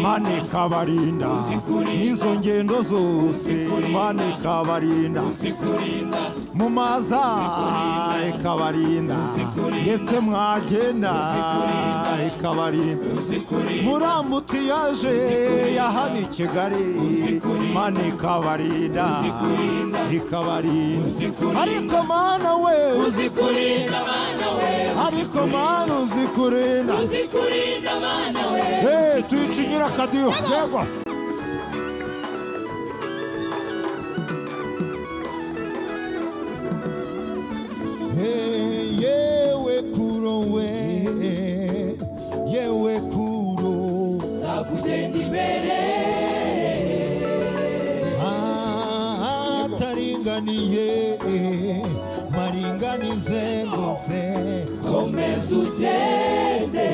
mane kabarinda n'izo ngendo zose mane kabarinda mu maza ikabarinda ndetse mwagenda ikabarinda murambutse yaje yahana i kigali mane kabarinda ikabarinda ariko mana we uzikurinda mana we ariko mana uzikurinda uzikurinda mana we Eh, tuyicingira akadiyo yego Eh, yewe kuro we eh, yewe kuro nzakugenda imbere ataringaniye eh, maringanize rwose komeza ugende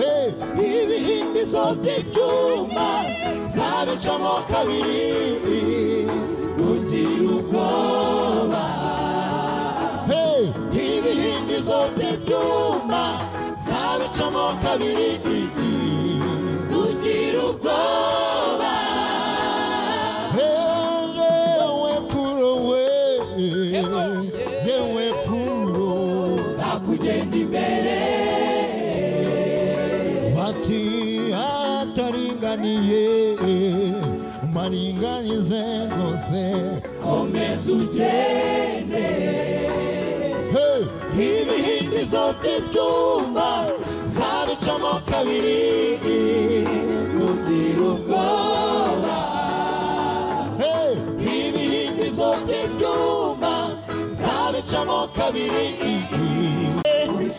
Eh, ibihimbi zote ibyuma nzabicamo kabiri ugira ubwoba hey, ibihimbi zote ibyuma nzabicamo kabiri ugira ubwoba hey, yewe kuro we eh, yewe kuro nzakugenda imbere bati hataringaniye maringanize rwose komeza ugende Hey! ibihimbi zote ibyuma nzabicamo kabiri ugira ubwoba Hey! ibihimbi zote ibyuma nzabicamo kabiri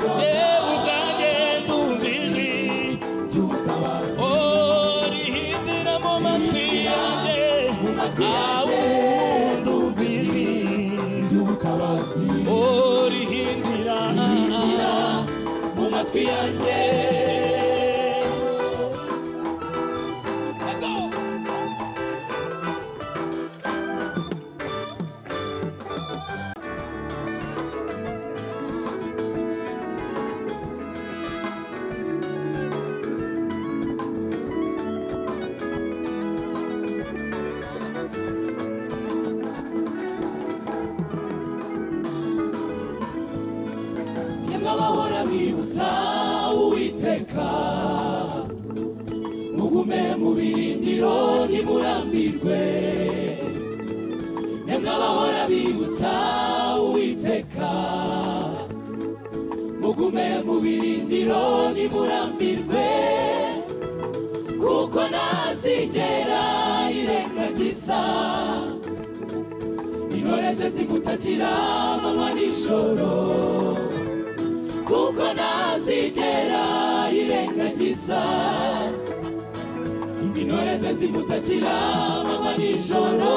yewe ubwanjye ndumvini y'ubutabazi orihindira mu matwi yanjye awu ndumvini y'ubutabazi orihindira mu matwi yanjye yemwe bahora mwibutsa uwiteka mugume mu birindiro ntimurambirwe yemwe bahora bibutsa uwiteka mugume mu birindiro ntimurambirwe kuko ntazigera irengagiza intore ze zigutakira manywa nijoro kuko ntazigera irengagiza intore ze zimutakira manywa nijoro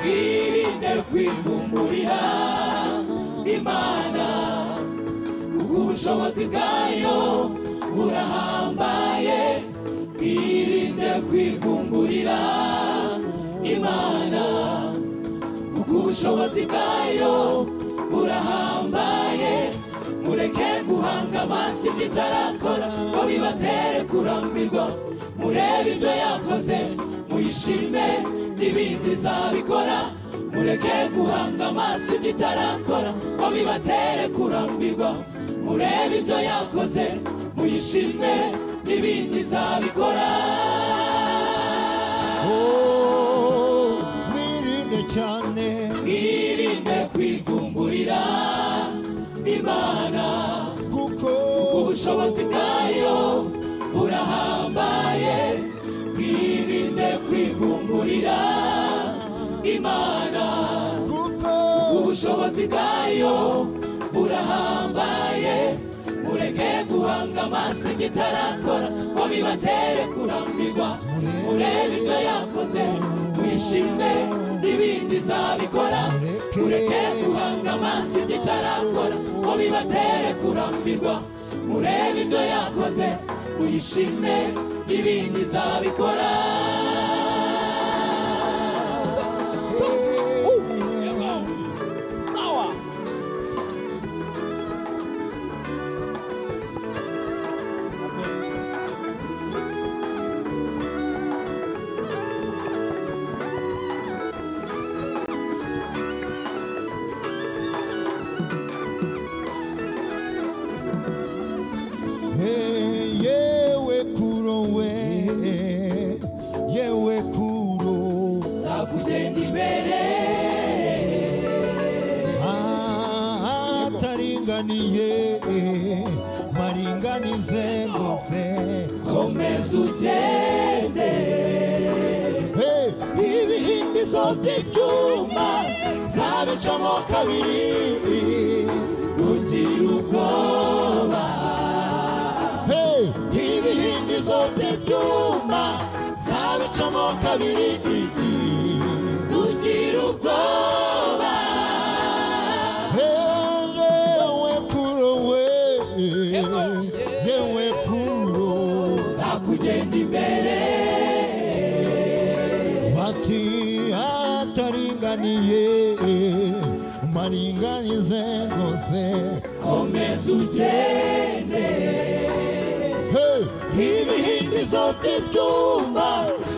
mwirinde kwivumburira imana kuko ubushobozi bwayo burahambaye mwirinde kwivumburira imana kuko ubushobozi bwayo burahambaye mureke guhanga amaso ibyo itarakora ngo bibatere kurambirwa murebe ibyo yakoze muyishime n'ibindi izabikora mureke guhanga amaso ibyo itarakora ngo bibatere kurambirwa murebe ibyo yakoze muyishime n'ibindi izabikora Oh, mwirinde cyane mwirinde kwivumburira imana kuko ubushobozi bwayo burahambaye mwirinde kwivumburira imana kuko ubushobozi bwayo burahambaye mureke guhanga amaso ibyo itarakora ngo bibatere kurambirwa murebe ibyo yakoze wishime n'ibindi izabikora mureke guhanga amaso ibyo itarakora ngo bibatere kurambirwa murebe ibyo yakoze wishime n'ibindi izabikora umpfundiriye maringanize ngose komeza ugende Hey! ibihindizo by'ibyuma nzabicamo kabiri ntugire ubwoba Hey! ibihindizo by'ibyuma nzabicamo kabiri ntugire ubwoba Hey, yewe kuro we yewe kuro nzakugenda imbere bati hataringaniye maringanize ngose komeza ugende Hey! ibihindizo by'ibyuma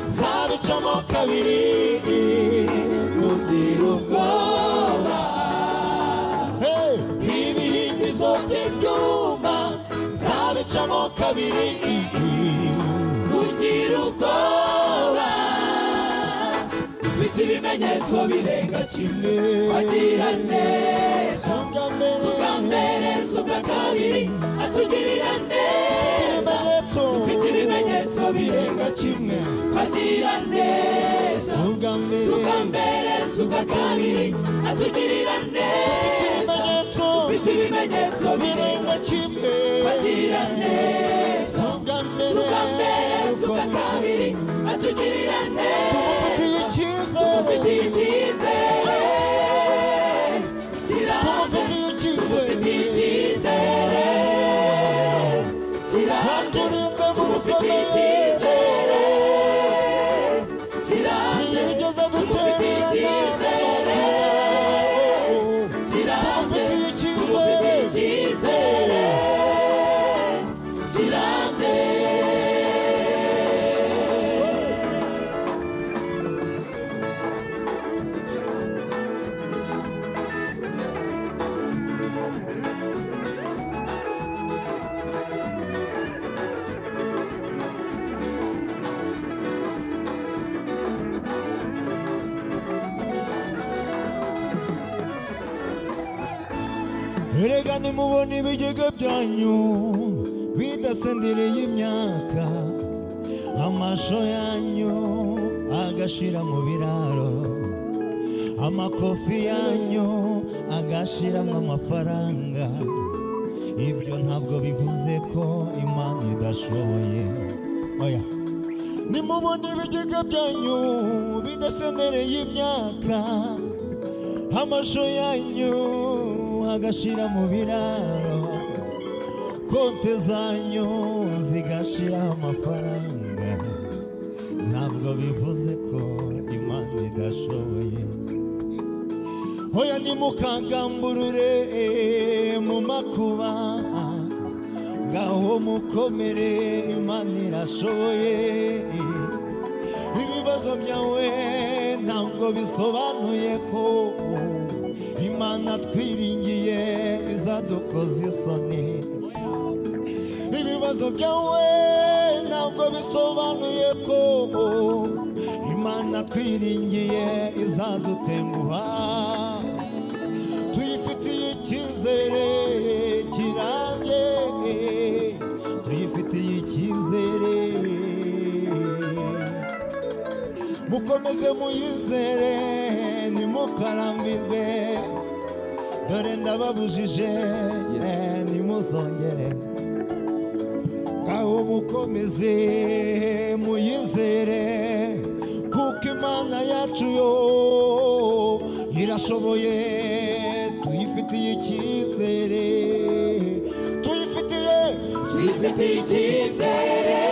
nzabicamo kabiri ntugire ubwoba Hey! ibihindizo by'ibyuma nzabicamo kabiri ntugire ubwoba ufite ibimenyetso birenga kimwe wagira neza Songa mbele. suka mbere suka kabiri atugirira neza Ibimenyetso. ufite ibimenyetso birenga kimwe wagira neza Songa mbele. suka mbere suka kabiri atugirira neza Ibimenyetso. ufite ibimenyetso Birenga birenga kimwe. agira neza Songa mbele. suka mbere suka kabiri atugirira neza Tumufitiye icyizere. tumufitiye icyizere kirambye Tumufitiye icyizere. tumufitiye icyizere kirambye Aturinde mu tumufitiye bikomere. icyizere kirambye Ntiyigeze tumufitiye icyizere dutererana. kirambye Tumufitiye icyizere. tumufitiye icyizere kirambye Erega nimubona ibigega byanyu bidasendereye imyaka amasho yanyu agashira mu biraro amakofi yanyu agashiramo amafaranga ibyo ntabwo bivuze ko imana idashoboye oya nimubona ibigega byanyu bidasendereye imyaka amasho yanyu agashira mu biraro konte zanyu zigashira amafaranga ntabwo bivuze ko imana idashoboye hoya nimukagamburure mu makuba ngaho mukomere imana irashoboye ibibazo byawe ntabwo bisobanuye ko imana twiringiye izadukoza isoni ibibazo byawe ntabwo bisobanuye ko imana twiringiye izadutenguha tuyifitiye icyizere kirambye tuyifitiye icyizere mukomeze muyizere ntimukarambirwe dore ndababujije eh, ntimuzongere ngaho mukomeze muyizere kuko imana yacu yo irashoboye tuyifitiye icyizere tuyifitiye twifitiye icyizere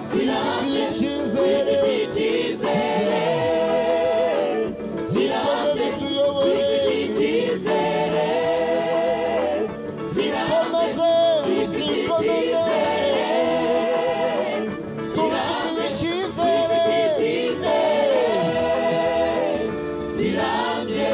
kirambye icyizere twifitiye icyizere zikomeze tuyobore twifitiye icyizere kirambye Nikomeze, twifitiye nikomeze, tumfitiye icyizere. icyizere kirambye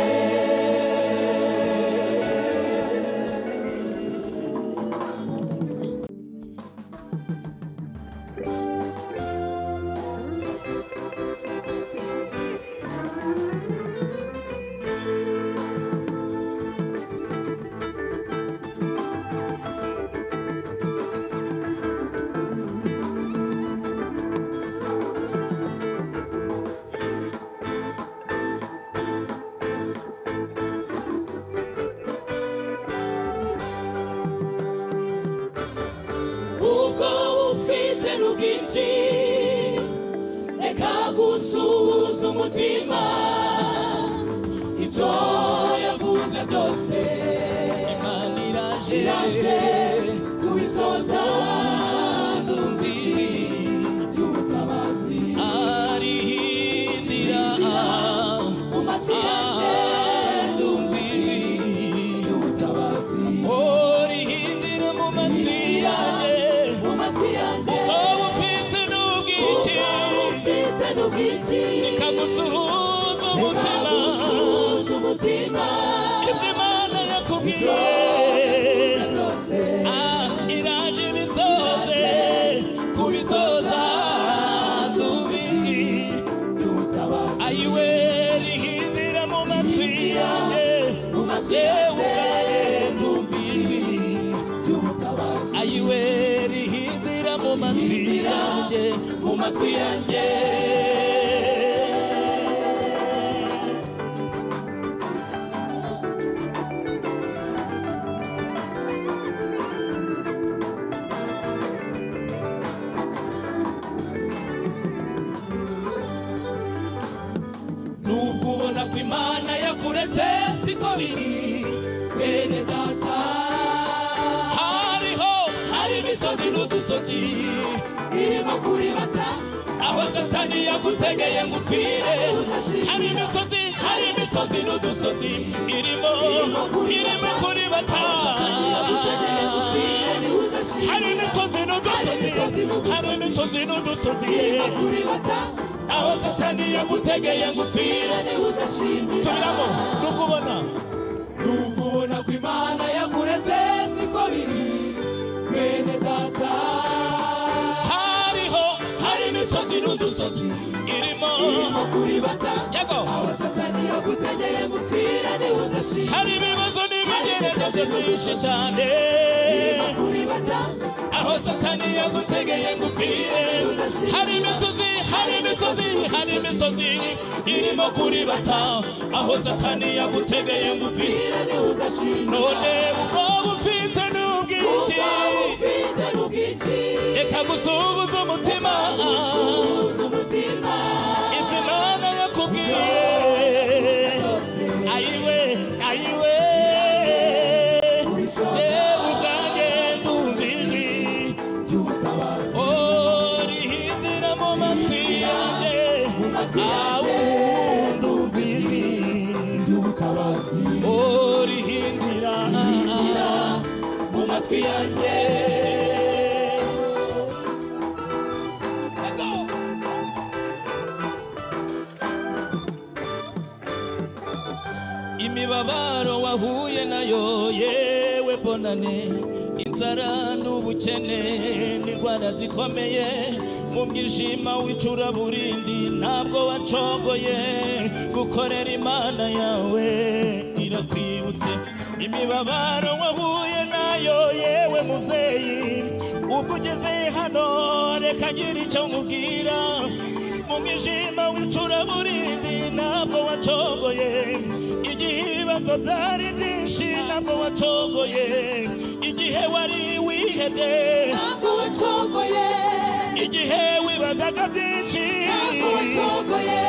mfite n'ubwiki reka gusuhuza umutima ibyo yavuze byose imana iraje iraje kubisoza ndumviri by'ubutabazi arihindira mu matwi yanjye ndumviri by'ubutabazi orihindira mu matwi yanjye mu matwi yanjye waba ufite n'ubwiki Uba ufite n'ubwiki kagusuhuza umutima kagusuhuza umutima ibyo imana ibyo yakubwiye yavuze byose Ah, iraje ibisoze kubisoza ndumviri ayiwe rihindira mu matwi yanjye yewe ubwawe ndumviri ayiwe rihindira mu matwi yanjye mu matwi yanjye nubwo ubona ko imana yakuretse siko biri bene data hariho hari imisozi n'udusozi irimo kuribata aho satani yagutegeye ngo upfire hari imisozi hari imisozi n'udusozi irimo irimo kuri bata hari imisozi n'udusozi hari imisozi n'udusozi aho satani yagutegeye ngo upfire subiramo nuko ubona nubwo ubona ko imana yakuretse siko biri bene data hariho hari imisozi n'udusozi irimo irimo kuribata yago aho satani yagutegeye ngo upfire ntiwuzashime hari ibibazo n'ibigerageza byinshi cyane irimo kuribata aho satani yagutegeye ngo upfire hari imisozi hari imisozi hari imisozi irimo kuribata aho satani yagutegeye ngo upfire none ubwoba ufite n'ubwiki reka gusuhuza umutima izi mana yakubwiye ayiwe ayiwe yewe ubwanjye ndumviri orihindira mu matwi yanjye awundumviri orihindira mu matwi yanjye imibabaro wahuye nayo yewe bonane inzara n'ubukene n'indwara zikomeye mu mwijima w'icuraburindi ntabwo wacongoye gukorera imana yawe irakwibutse imibabaro wahuye nayo yewe mubyeyi ubwo ugeze hano reka ngira icyo nkubwira mu mwijima w'icuraburindi ntabwo wacongoye igihe ibibazo byari byinshi ntabwo wacongoye igihe wari wihebye ntabwo wacogoye igihe wibazaga byinshi ntabwo wacogoye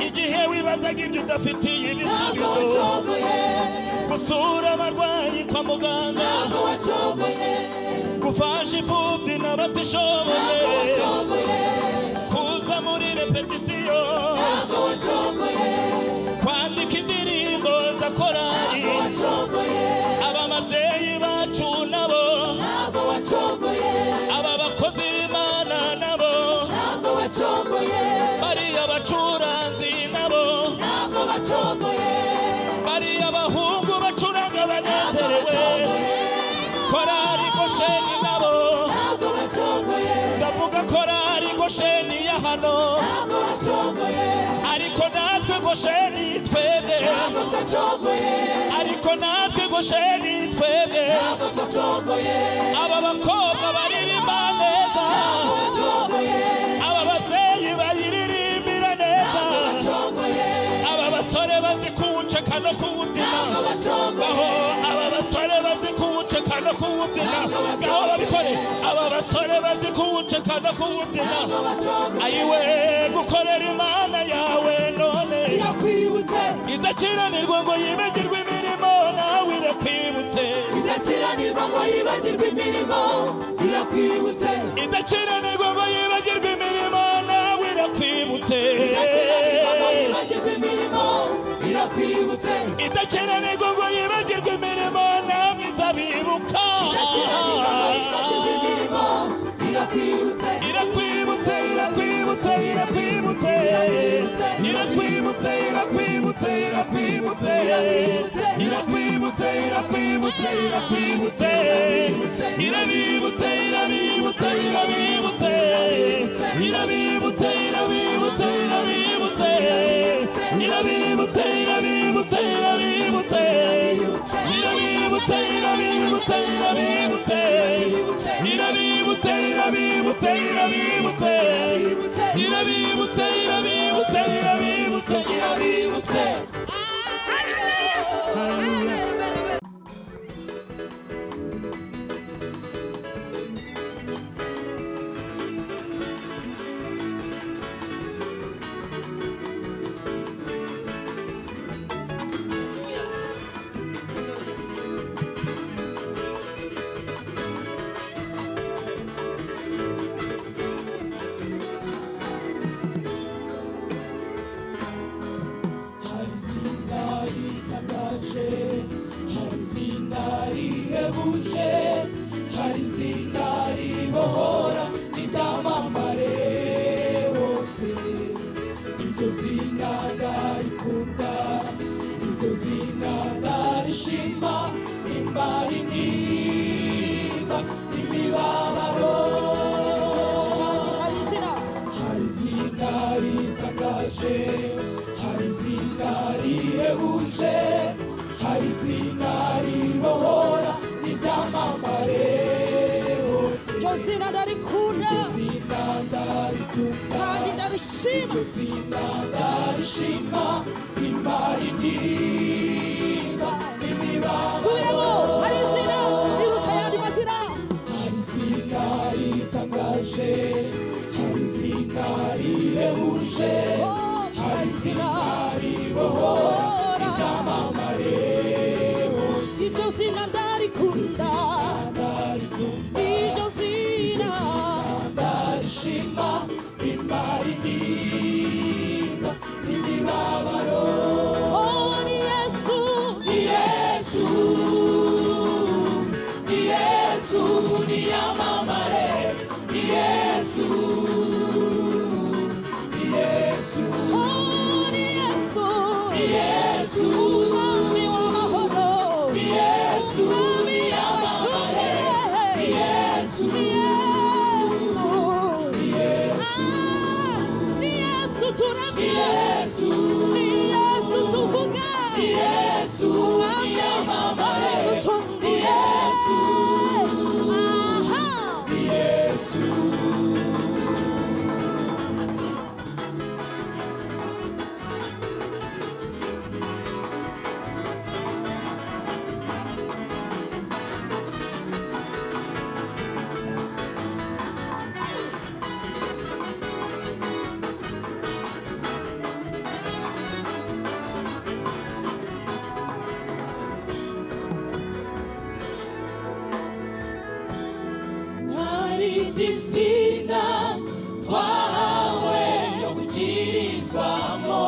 igihe wibazaga ibyo udafitiye ntabwo ibisubizo wacogoye gusura abarwayi kwa muganga ntabwo wacogoye gufasha imfubyi n'abatishoboye ntabwo wacogoye kuza muri repetisiyo ntabwo wacogoye kwandika indirimbo za korari ntabwo wacogoye aba babyeyi bacu nabo ntabwo wacogoye aba bakozi b'imana nabo ntabwo wacogoye bariya bacuranzi nabo ntabwo wacogoye bariya bahungu bacuranga ntabwo banezerewe wacogoye korari gosheni nabo ntabwo wacogoye ndavuga korari gosheni ya hano ntabwo wacogoye ariko natwe gosheni twebwe ntabwo twacogoye ariko natwe gosheni twebwe ntabwo twacogoye aba bakobwa baririmba neza wacogoye aba babyeyi bayiririmbira neza wacogoye aba basore bazi kuwuceka no ntabwo kuwubyina wacogoye aho aba basore bazi kuwuceka no kuwubyina Ntabwo ngaho babikore aba basore bazi kuwucekana kuwubyina ntabwo bashobora ayiwe gukorera imana yawe none irakwibutse idakiranirwa ngo yibagirwe imirimo nawe irakwibutse idakiranirwa ngo yibagirwe imirimo irakwibutse idakiranirwa ngo yibagirwe imirimo nawe irakwibutse idakiranirwa ngo yibagirwe imirimo irakwibutse idakiranirwa ngo yibagirwe imirimo nawe izabibuka idakiranirwa ngo yibagirwe imirimo irakwibutse irakwibutse irakwibutse irakwibutse irakwibutse irakwibutse irakwibutse irakwibutse irakwibutse irakwibutse irabibutse irabibutse irabibutse irabibutse irabibutse irabibutse irabibutse irabibutse irabibutse irabibutse irabibutse irabibutse irabibutse irabibutse irabibutse irabibutse irabibutse irabibutse irabibutse hari izina ritangaje hari izina rihebuje hari izina ribohora ritamambare hose iryo zina ndarikunda iryo zina ndarishima imbara intimba imibabaro hari izina hari izina ritangaje hari izina rihebuje hari izina ribohora n'iryamamare hose iryo zina ndarikunda iryo zina ndarikunda kandi ndarishima iryo zina ndarishima imara intimba n'imibabaro subiramo hari izina riruta ayandi mazina hari izina ritangaje hari izina rihebuje hari izina ribohora iryamamare hose iryo zina ndarikunda ndarikunda iryo zina ndarishima imara intimba n'imibabaro oh ni yesu ni yesu ni yesu ni yamamare ni yesu ni yesu oh ni yesu ni yesu mwami w'amahoro ni yesu mwami yamamare ni w'abacunguye yesu ni yesu ni ni yesu yesu ni turamye yesu ni yesu tuvuga ni yesu ni yamamare ni yesu aha ni yesu ntarindi zina twahawe ryo gukirizwamo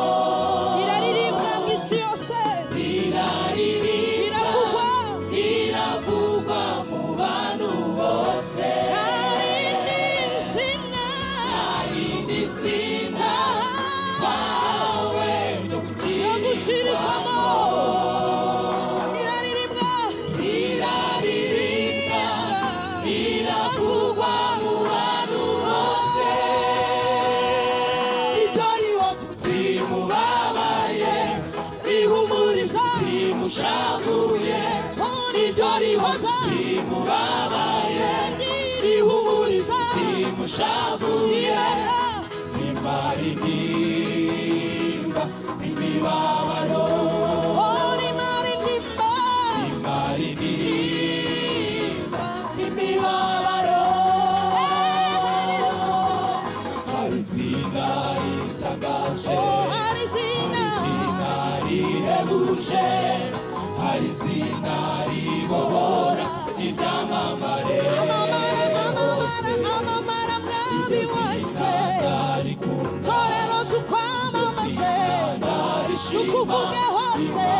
iraririmbwa mu isi yose riraririmba iravugwa riravugwa mu bantu bose kandi izina ntarindi zina twahawe yo ryo gukirizwamo gukirizwamo iraririmbwa riraririmba riravugwa mu bantu bose idori wose rimubabaye rihumuriza rimushavuye iryo rihoza rimubabaye rihumuriza rimushavuye nimara intimba n'imibabaro nimara intimba n'imibabaro rihebuje Oh, hari izina rihebuje hari izina ribohora ibyamamare amamara amamara amamara mwami wanjye torero tukwamamaze tukuvuge hose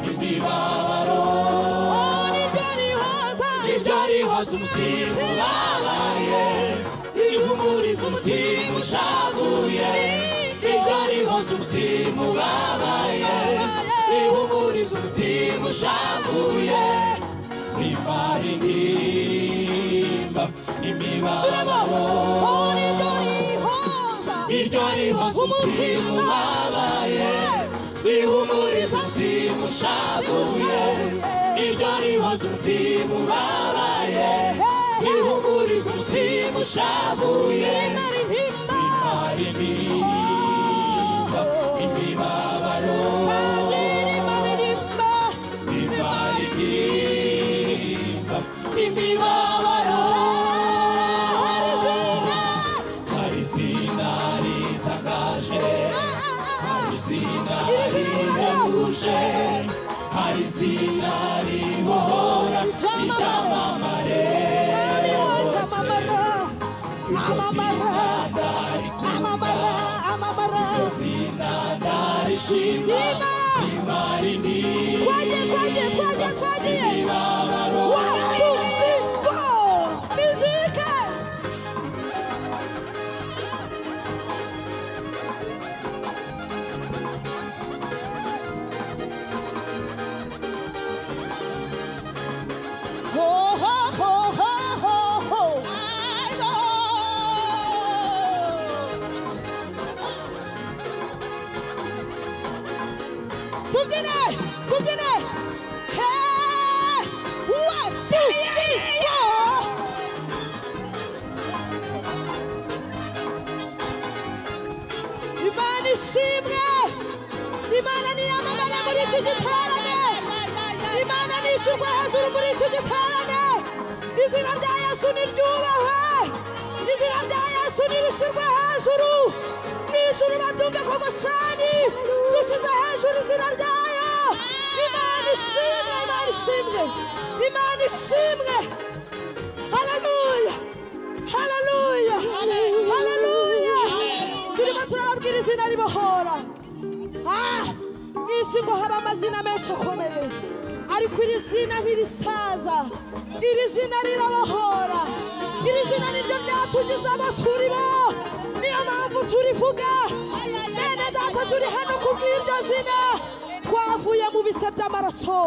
imibabaro oh niryo rihoza niryo rihoza umutima ubabaye rihumuriza umutima ushavuye niryo rihoza umutima ubabaye rihumuriza umutima ushavuye rivaririmba turamo imibabaro oh niryo rihoza niryo rihoza umutima ubabaye rihumuriza umutima ushavuye niryo rihoza umutima ubabaye rihumuriza umutima ushavuye imara impimba aririmba imibabaro kandi rimara impimba imaririmba imibabaro hari izina hari izina ritangaje Ah, ah, ah, ah. izina rihebuje hari izina ribohora ibyamamare Mwami wanjye amamara iryo amamara zina ndarikunda amamara amamara iryo zina ndarishima Imana. imari ni twagiye twagiye twagiye twagiye ibabaro watuzi go mizike ho ho ho ho ho ho tubyine tubyine Hey! One, two, three, four. Imana ishimwe Imana niyamamare muri iki giterane Imana nishyurwa hejuru muri iki giterane Izina rya Yesu niryubahwe Izina rya Yesu nirishyirwe hejuru N'ijuru batumve ko Goshani dushyize hejuru izina ryayo Imana ishimwe Imana ishimwe Imana ishimwe Haleluya Haleluya Haleluya turimo turababwira izina ribohora Ah, mu isi ngo haba amazina menshi akomeye ariko iri zina ntirisaza iri zina rirabohora iri zina niryo ryatugize abo turimo niyo mpamvu turivuga bene data turi hano kubw'iryo zina twavuye mu bise by'amaraso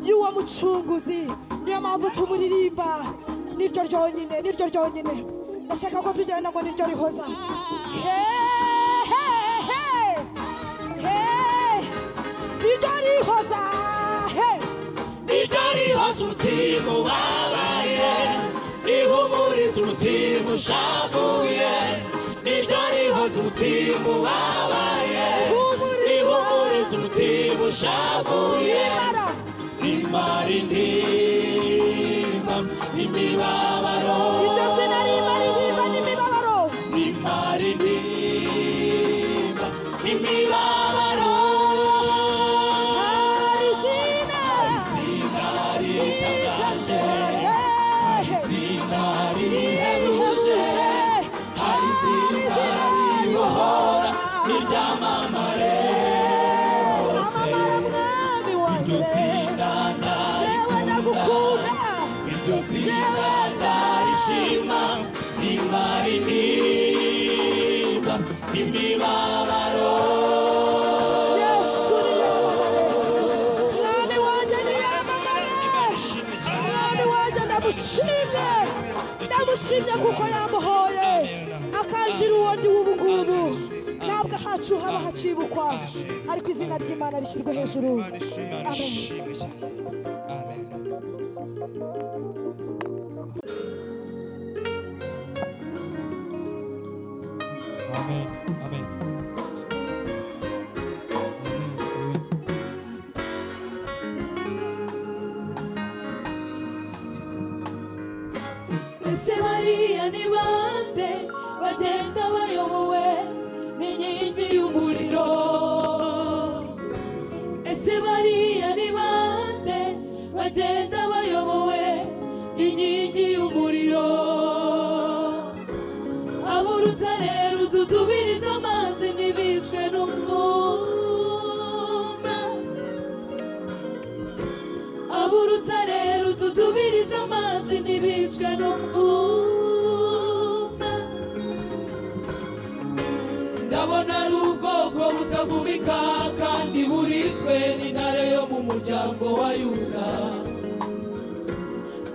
y'uwo mucunguzi niyo mpamvu tumuririmba niryo ryonyine niryo ryonyine ndashaka ko tugenda ngo niryo rihoza Hey, hey, hey. Hey, niryo rihoza hey. niryo rihoza umutima ubabaye rihumuriza umutima ushavuye niryo rihoza umutima ubabaye Humuriza. rihumuriza umutima ushavuye Imara. rimara intimba imibabaro iryo zina rimara intimba n'imibabaro rimara intimba imibabaro hari izina izina ritangaje Hey. izina rihebuje. rihebuje hari izina ribohora n'iryamamare hose Mwami iryo wanjye zina jewe ndarikunda ndagukunda iryo zina ndarishima rimara intimba imibabaro Yesu niyamamare. Mwami wanjye niyamamare. Mwami wanjye ndamushimye ndamushimye kuko yamuhoye akangira uwo ndi w'ubugubu ntabwo ahacu haba hakibukwa ariko izina ry'imana rishyirwe hejuru amen Amen. Amen. ese bariya ni bande bagenda bayobowe bagenda bayobowe n'inkingi y'umuriro aburutare rududubiriza amazi ntibicwe n'umwuma aburutare rududubiriza amazi ntibicwe n'umwuma ndabona ari ubwoko butavubika kandi buritswe n'intare yo mu muryango wa yuda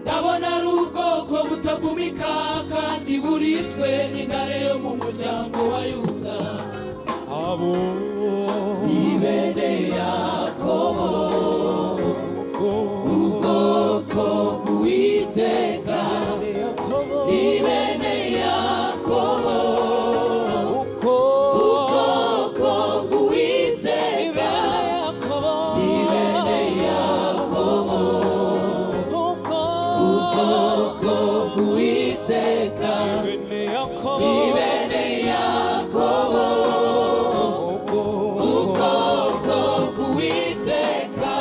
ndabona ari ubwoko butavumika kandi buritswe n'intare yo mu muryango wa yuda abo ibene yakobo ubwoko bw'uwiteka ibene yakobo uko ubwoko bw'uwiteka ibene yakobo ubwoko bw'uwiteka ibene yakobo ubwoko bw'uwiteka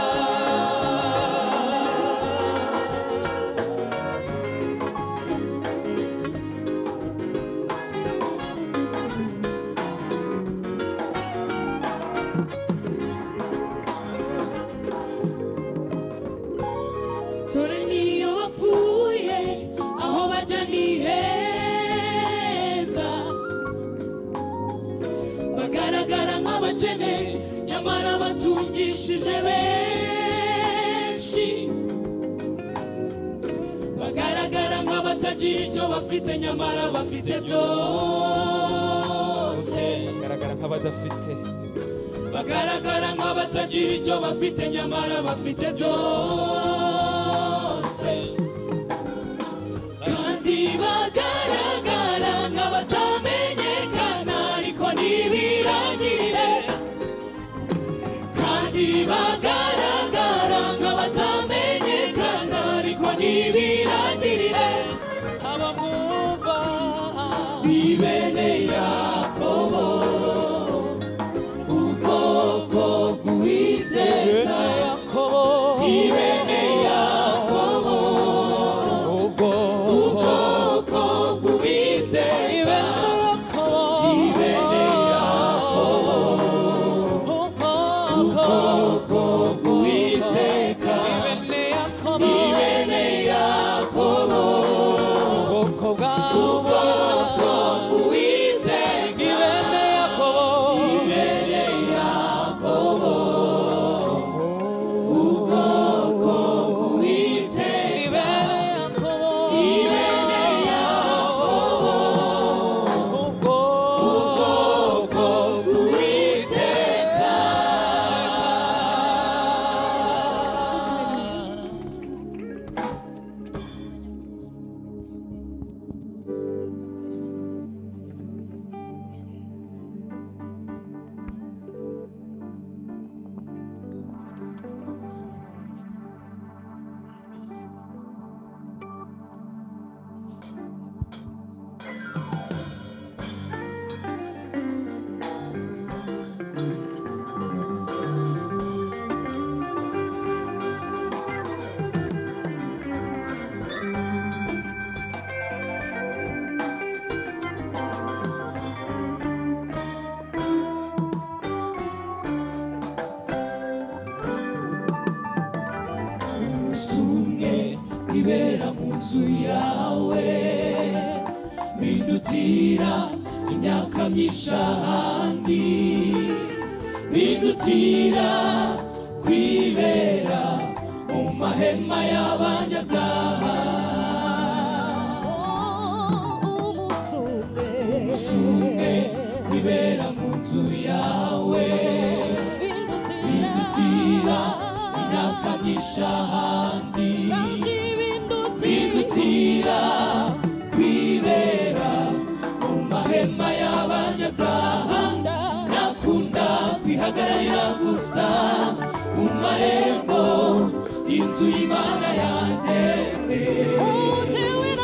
dore niyo bapfuye aho bajya ni heza bagaragara nk'abakene nyamara batungishije benshi bagaragara nk'abatagira icyo bafite nyamara bafite byose bagaragara nk'abadafite bagaragara nk'abatagira icyo bafite nyamara bafite byose kandi bagaragara nk'abatamenyekana ariko ntibirangirire kandi bagaragara nk'abatamenyekana ariko ntibirangirire abamwumva ibene yakobo ubwoko bw'uwiteka yakobo ibene yakobo ubwo ubwoko bw'uwiteka ibene yakobo ibene yakobo ubwoko ubwoko bw'uwiteka ibene yakobo ibene yakobo ubwoko bwawe ubwoko bw'uwiteka ibene yakobo ibene yakobo ubwoko bw'uwiteka ibene yakobo ibene yakobo ubwo ubwoko bw'uwiteka sumwe ibera mu nzu yawe bindutira imyaka myinshi ahandi bindutira kwibera mu mahema y'abanyabyaha sumwe ibera mu nzu yawe bindutira imyaka myinshi ahandi bigutira kwibera mu mahema y'abanyabyaha nakunda kwihagararira gusa mu marembo y'inzu y'imana yanjye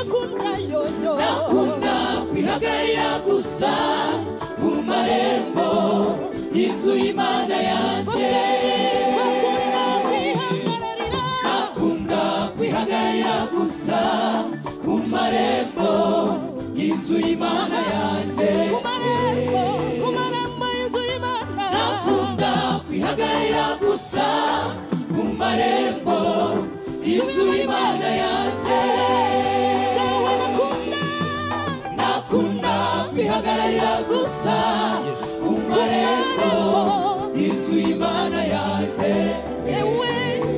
nakunda kwihagararira gusa mu marembo y'inzu y'imana yanjye nakunda inzu y'imana yanjye ku marembo ku marembo y'inzu y'imana akunda kwihagararira gusa ku marembo y'inzu y'imana yanjye Jyewe nakunda nakunda kwihagararira gusa ku marembo y'inzu y'imana yanjye jyewe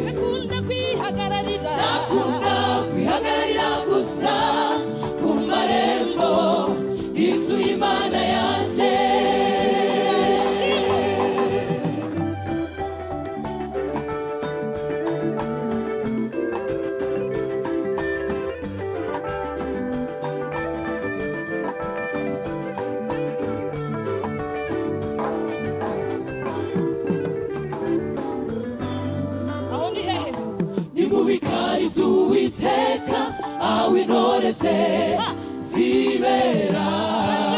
nakunda kwihagararira nakunda kwihagararira gusa ku marembo y'inzu y'imana yanjye aho ni hehe nimubikari by'uwiteka aho intore ze zibera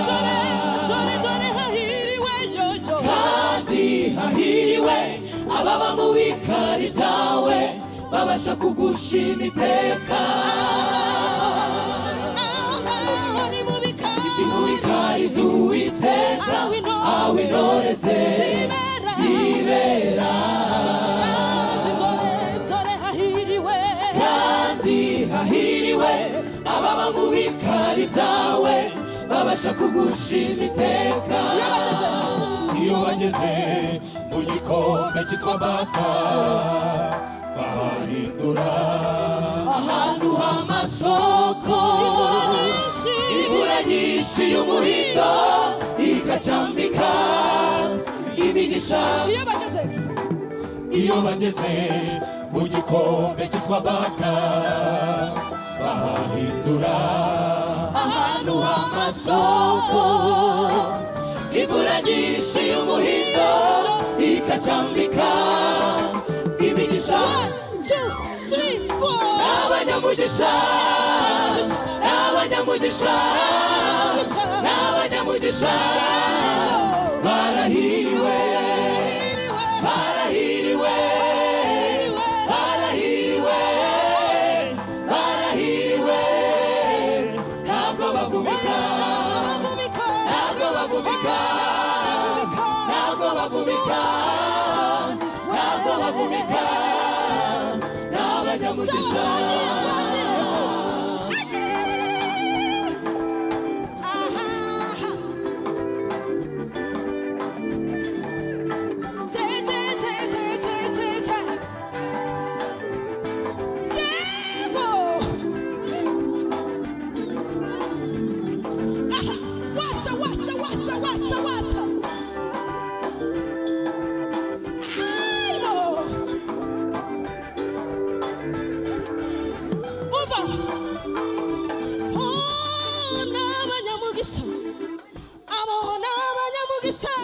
dore dore dore hahiriwe yoyo kandi hahiriwe ababa mu bikari byawe babasha kugushima iteka aho ngaho ni mu bikari mu bikari by'uwiteka aho intore aho intore ze zibera. zibera kandi dore dore hahiriwe kandi hahiriwe ababa mu bikari byawe babasha kugushima iteka iyo bageze mu gikombe cyitwa maka bahahindura ahantu h'amasoko nyinshi imvura nyinshi y'umuhindo igacyambika imigisha iyo bageze iyo bageze mu gikombe cyitwa baka bahahindura ahantu h'amasoko imvura nyinshi y'umuhindo ikacyambika imigisha two three four n'abanyamugisha n'abanyamugisha n'abanyamugisha barahiriwe barahiriwe barahiriwe barahiriwe ntabwo bavumika ntabwo bavumika ntabwo bavumika ntabwo bavumika n'abanyamugisha Abo ni abanyamugisha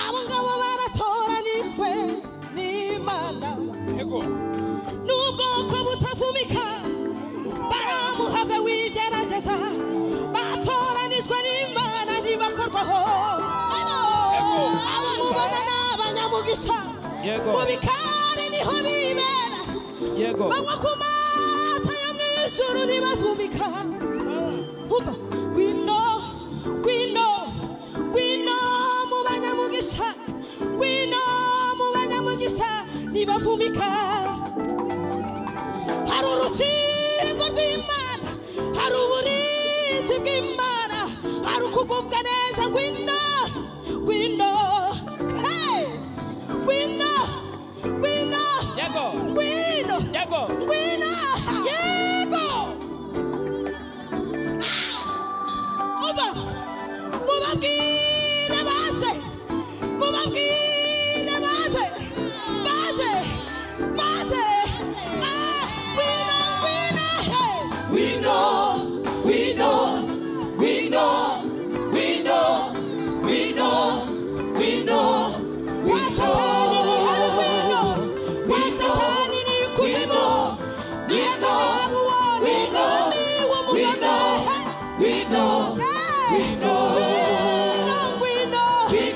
abo ngabo baratoranijwe n'Imana n'ubwoko butavumika baramuhaze wigerageza batoranijwe n'Imana ntibakorwaho abo abo mubona ni abanyamugisha Yego. mu bikari niho bibera yego banywa ku mata yo mu ijuru ntibavumika Uva gwino gwino gwino mu banyamugisha gwino mu banyamugisha ntibavumika hari urukingo rw'imana hari uburinzi bw'imana hari ukugubwa neza gwino gwino hey! gwino gwino yego gwino yego gwino yego muba mubabwire baze mubabwire baze baze baze ah wina wina hey We know, we know, we know, we know, we know, we know, we wasatani ni harwino wasatani ni we kuzimo know, we know, we know, we know, we know, we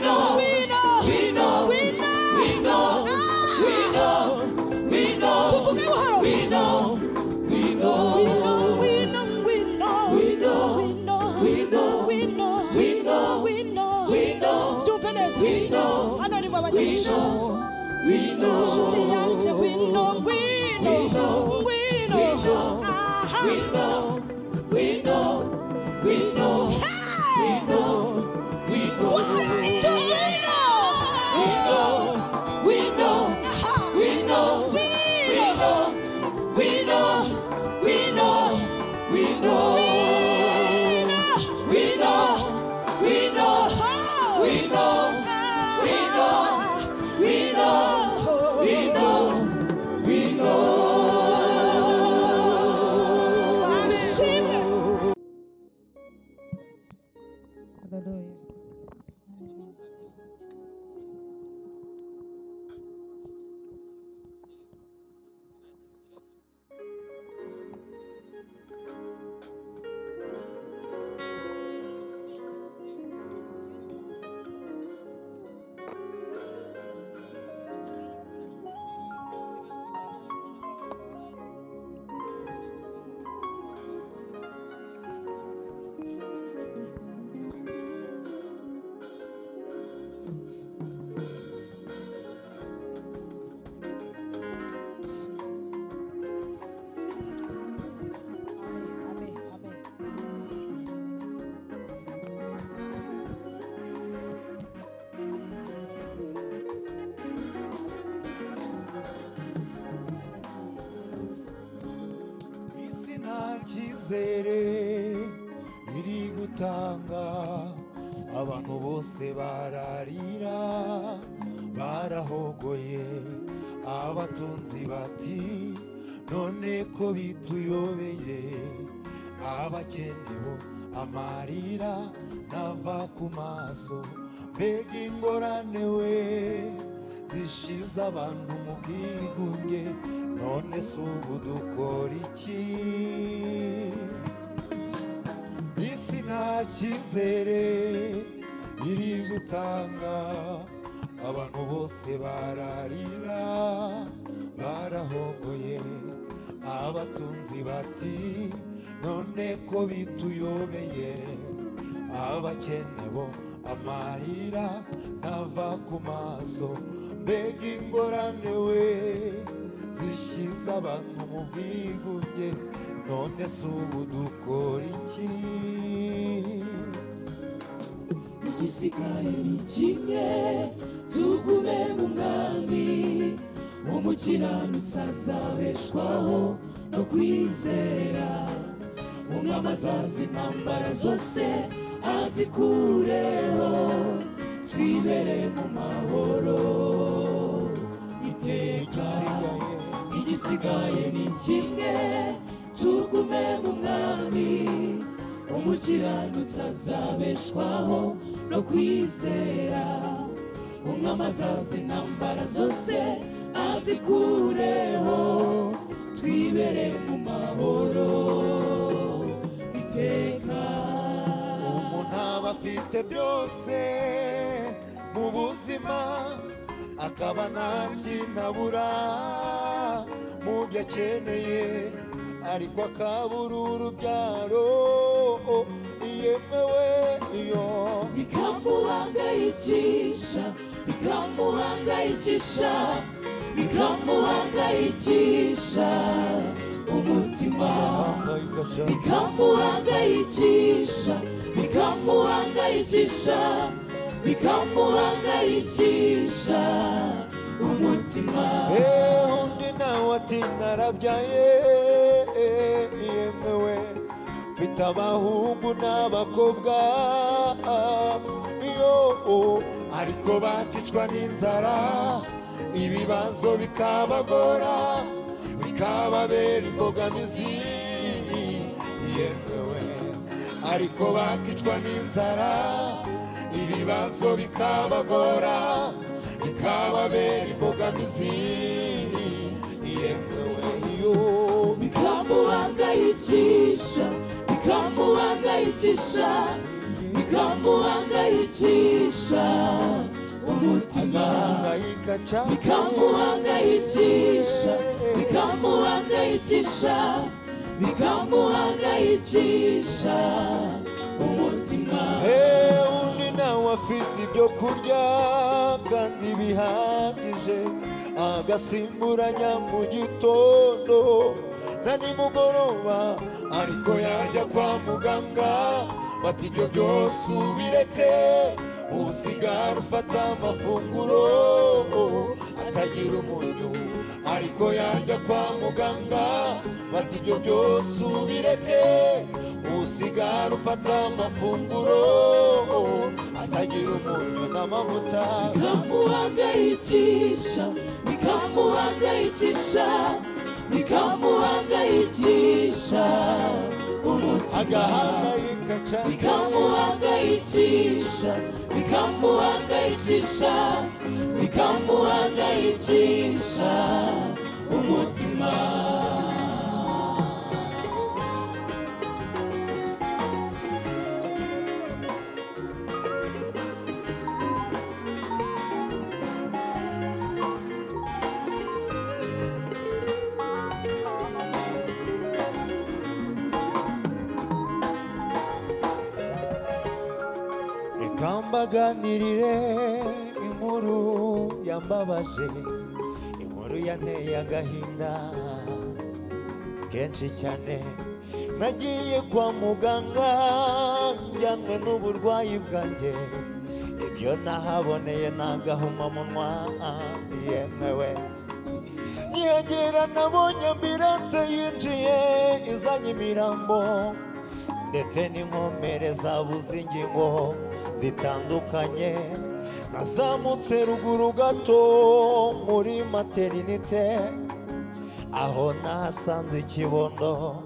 know, we know, we know, know, we know, Nshuti yanjye ngwino ngwino ngwino aha we know, we know, we know, Hey! we know, Wito ngwino we know, aha we know, we ngwino know, we know, we know, we know, we know, we know, Oh! we Ah! know. We know. We know, we know, we know. Washimwe. Amen. Amen. isi nta cyizere iri gutanga abantu bose bararira barahogoye abatunzi bati none ko bituyobeye abakene bo amarira ntava ku maso mbega ingorane we zishize abantu mu bwigunge none si ubu dukora iki isi nta cyizere iri gutanga abantu bose bararira barahogoye abatunzi bati none ko bituyobeye abakene bo amarira ntava ku maso mbega ingorane we zishyize abantu mu bwigunge none si ubu dukora iki igisigaye ni kimwe tugume mu mwami umukiranutsi azabeshwaho no kwizera umwami azazi intambara zose azikureho twibere mu mahoro iteka igisigaye igisigaye ni kimwe tugume mu mwami umukiranutsi azabeshwaho no kwizera umwami azaza intambara zose azikureho twibere mu mahoro iteka umuntu aba afite byose mu buzima akaba nta kintu abura mu byo akeneye ariko akabura urubyaro yemewe iyo bikamuhangayikisha bikamuhangayikisha bikamuhangayikisha umutima ahangayika cyane bikamuhangayikisha bikamuhangayikisha bikamuhangayikisha umutima Eh, undi nawe ati narabyaye eh, yemewe mfite abahungu n'abakobwa iyo oh, ariko bakicwa n'inzara ibibazo bikabagora bikababera imbogamizi yemewe ariko bakicwa n'inzara ibibazo bikabagora bikababera imbogamizi yemewe yo bikamuhangayikisha bikamuhangayikisha bikamuhangayikisha umutima agahangayika cyane bikamuhangayikisha bikamuhangayikisha bikamuhangayikisha umutima Eh, undi nawe afite ibyo kurya kandi bihagije agasimburanya mu gitondo na nimugoroba ariko yajya kwa muganga bati ibyo byose ubireke usigara ufata amafunguro atagira umunyu ariko yajya kwa muganga bati ibyo byose ubireke usigara ufata amafunguro atagira umunyu n'amavuta nikamuhangayikisha nikamuhangayikisha nikamuhangayikisha umutima agahangayika cyane nikamuhangayikisha nikamuhangayikisha nikamuhangayikisha umutima reka mbaganirire inkuru yambabaje inkuru yanteye agahinda kenshi cyane nagiye kwa muganga njyanwe n'uburwayi bwanjye ibyo nahaboneye ni agahomamunwa yemewe nkiyongera nabonye ambiranse yinjiye izanye imirambo ndetse n'inkomere zabuze ingingo zitandukanye nazamutse ruguru gato muri materinite aho nahasanze ikibondo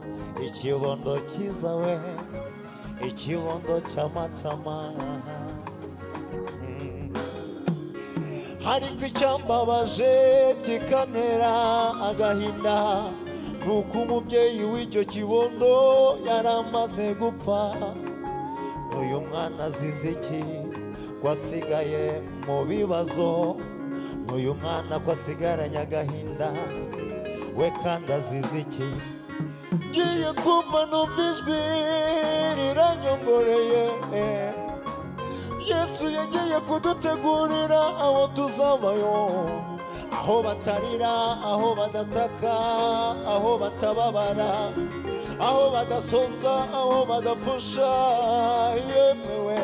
ikibondo cyiza we ikibondo cy'amatama Mm. ariko icyambabaje kikantera agahinda ni uko umubyeyi w'icyo kibondo yari amaze gupfa uyu mwana azize iki ko asigaye mu bibazo uyu mwana ko asigaranye agahinda we kandi azize iki ngiye kumva numva ijwi riranyongoreye yesu yagiye kudutegurira aho tuzabayo aho batarira aho badataka aho batababara aho badasonza aho badapfusha yemewe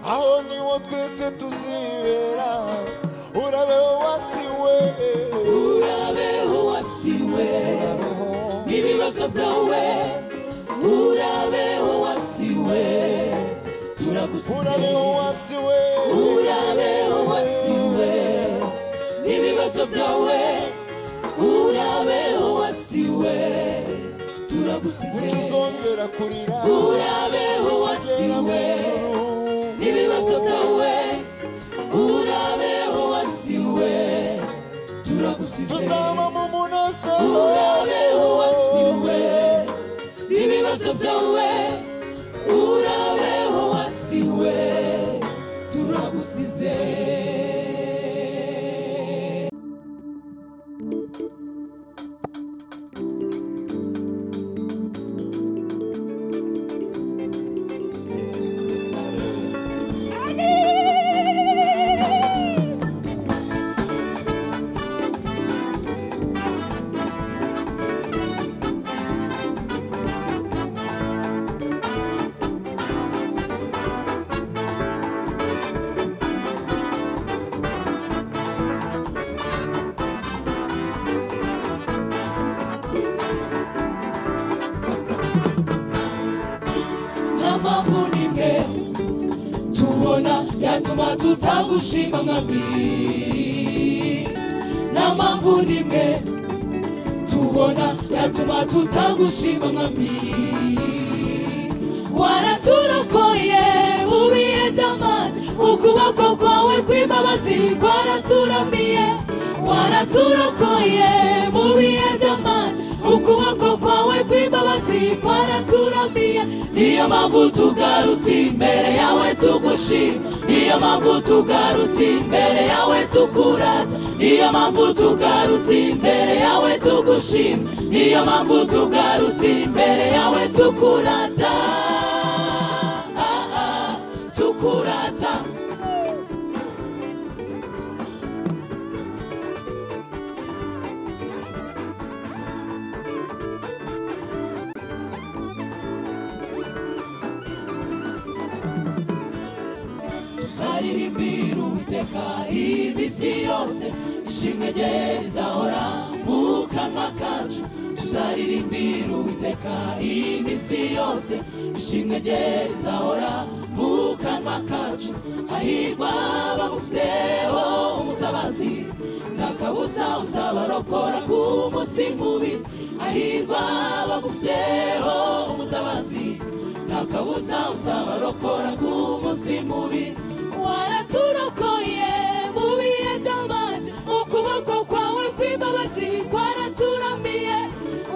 aho niho twese tuzibera urabe wasiwe urabe uwasiwe n'ibibazo byawe urabe uwasiwe urabe turagusize wasiwe urabeho wasiwe n'ibibazo byawe urabeho wasiwe turagusize tuzongera kurira urabeho wasiwe n'ibibazo byawe urabeho wasiwe turagusize tuzaba mu munezero urabeho wasiwe n'ibibazo byawe urabeho wasiwe turagusize nta mpamvu n'imwe tubona yatuma tutagushima mwami nta mpamvu n'imwe tubona yatuma tutagushima mwami waraturokoye mu bihe by'amande ukuboko kwawe kw'imbabazi kwaraturambiye waraturokoye mu bihe by'amande ukuboko kwawe kw'imbabazi kwaraturambiye niyo mpamvu tugarutse imbere yawe tugushima niyo mpamvu tugarutse imbere yawe tukurata niyo mpamvu tugarutse imbere yawe tugushima niyo mpamvu tugarutse imbere yawe tukurata Ah, ah, tukurata baririmbira uwiteka iminsi yose ishimwe rye rizahora mu kanwa kacu tuzaririmbira uwiteka iminsi yose ishimwe rye rizahora mu kanwa kacu hahirwa bagufiteho umutabazi nta kabuza uzabarokora ku munsi mubi hahirwa bagufiteho umutabazi nta kabuza uzabarokora ku munsi mubi waraturokoye mu bihe by'amazi ukuboko kwawe kw'imbabazi kwaraturamiye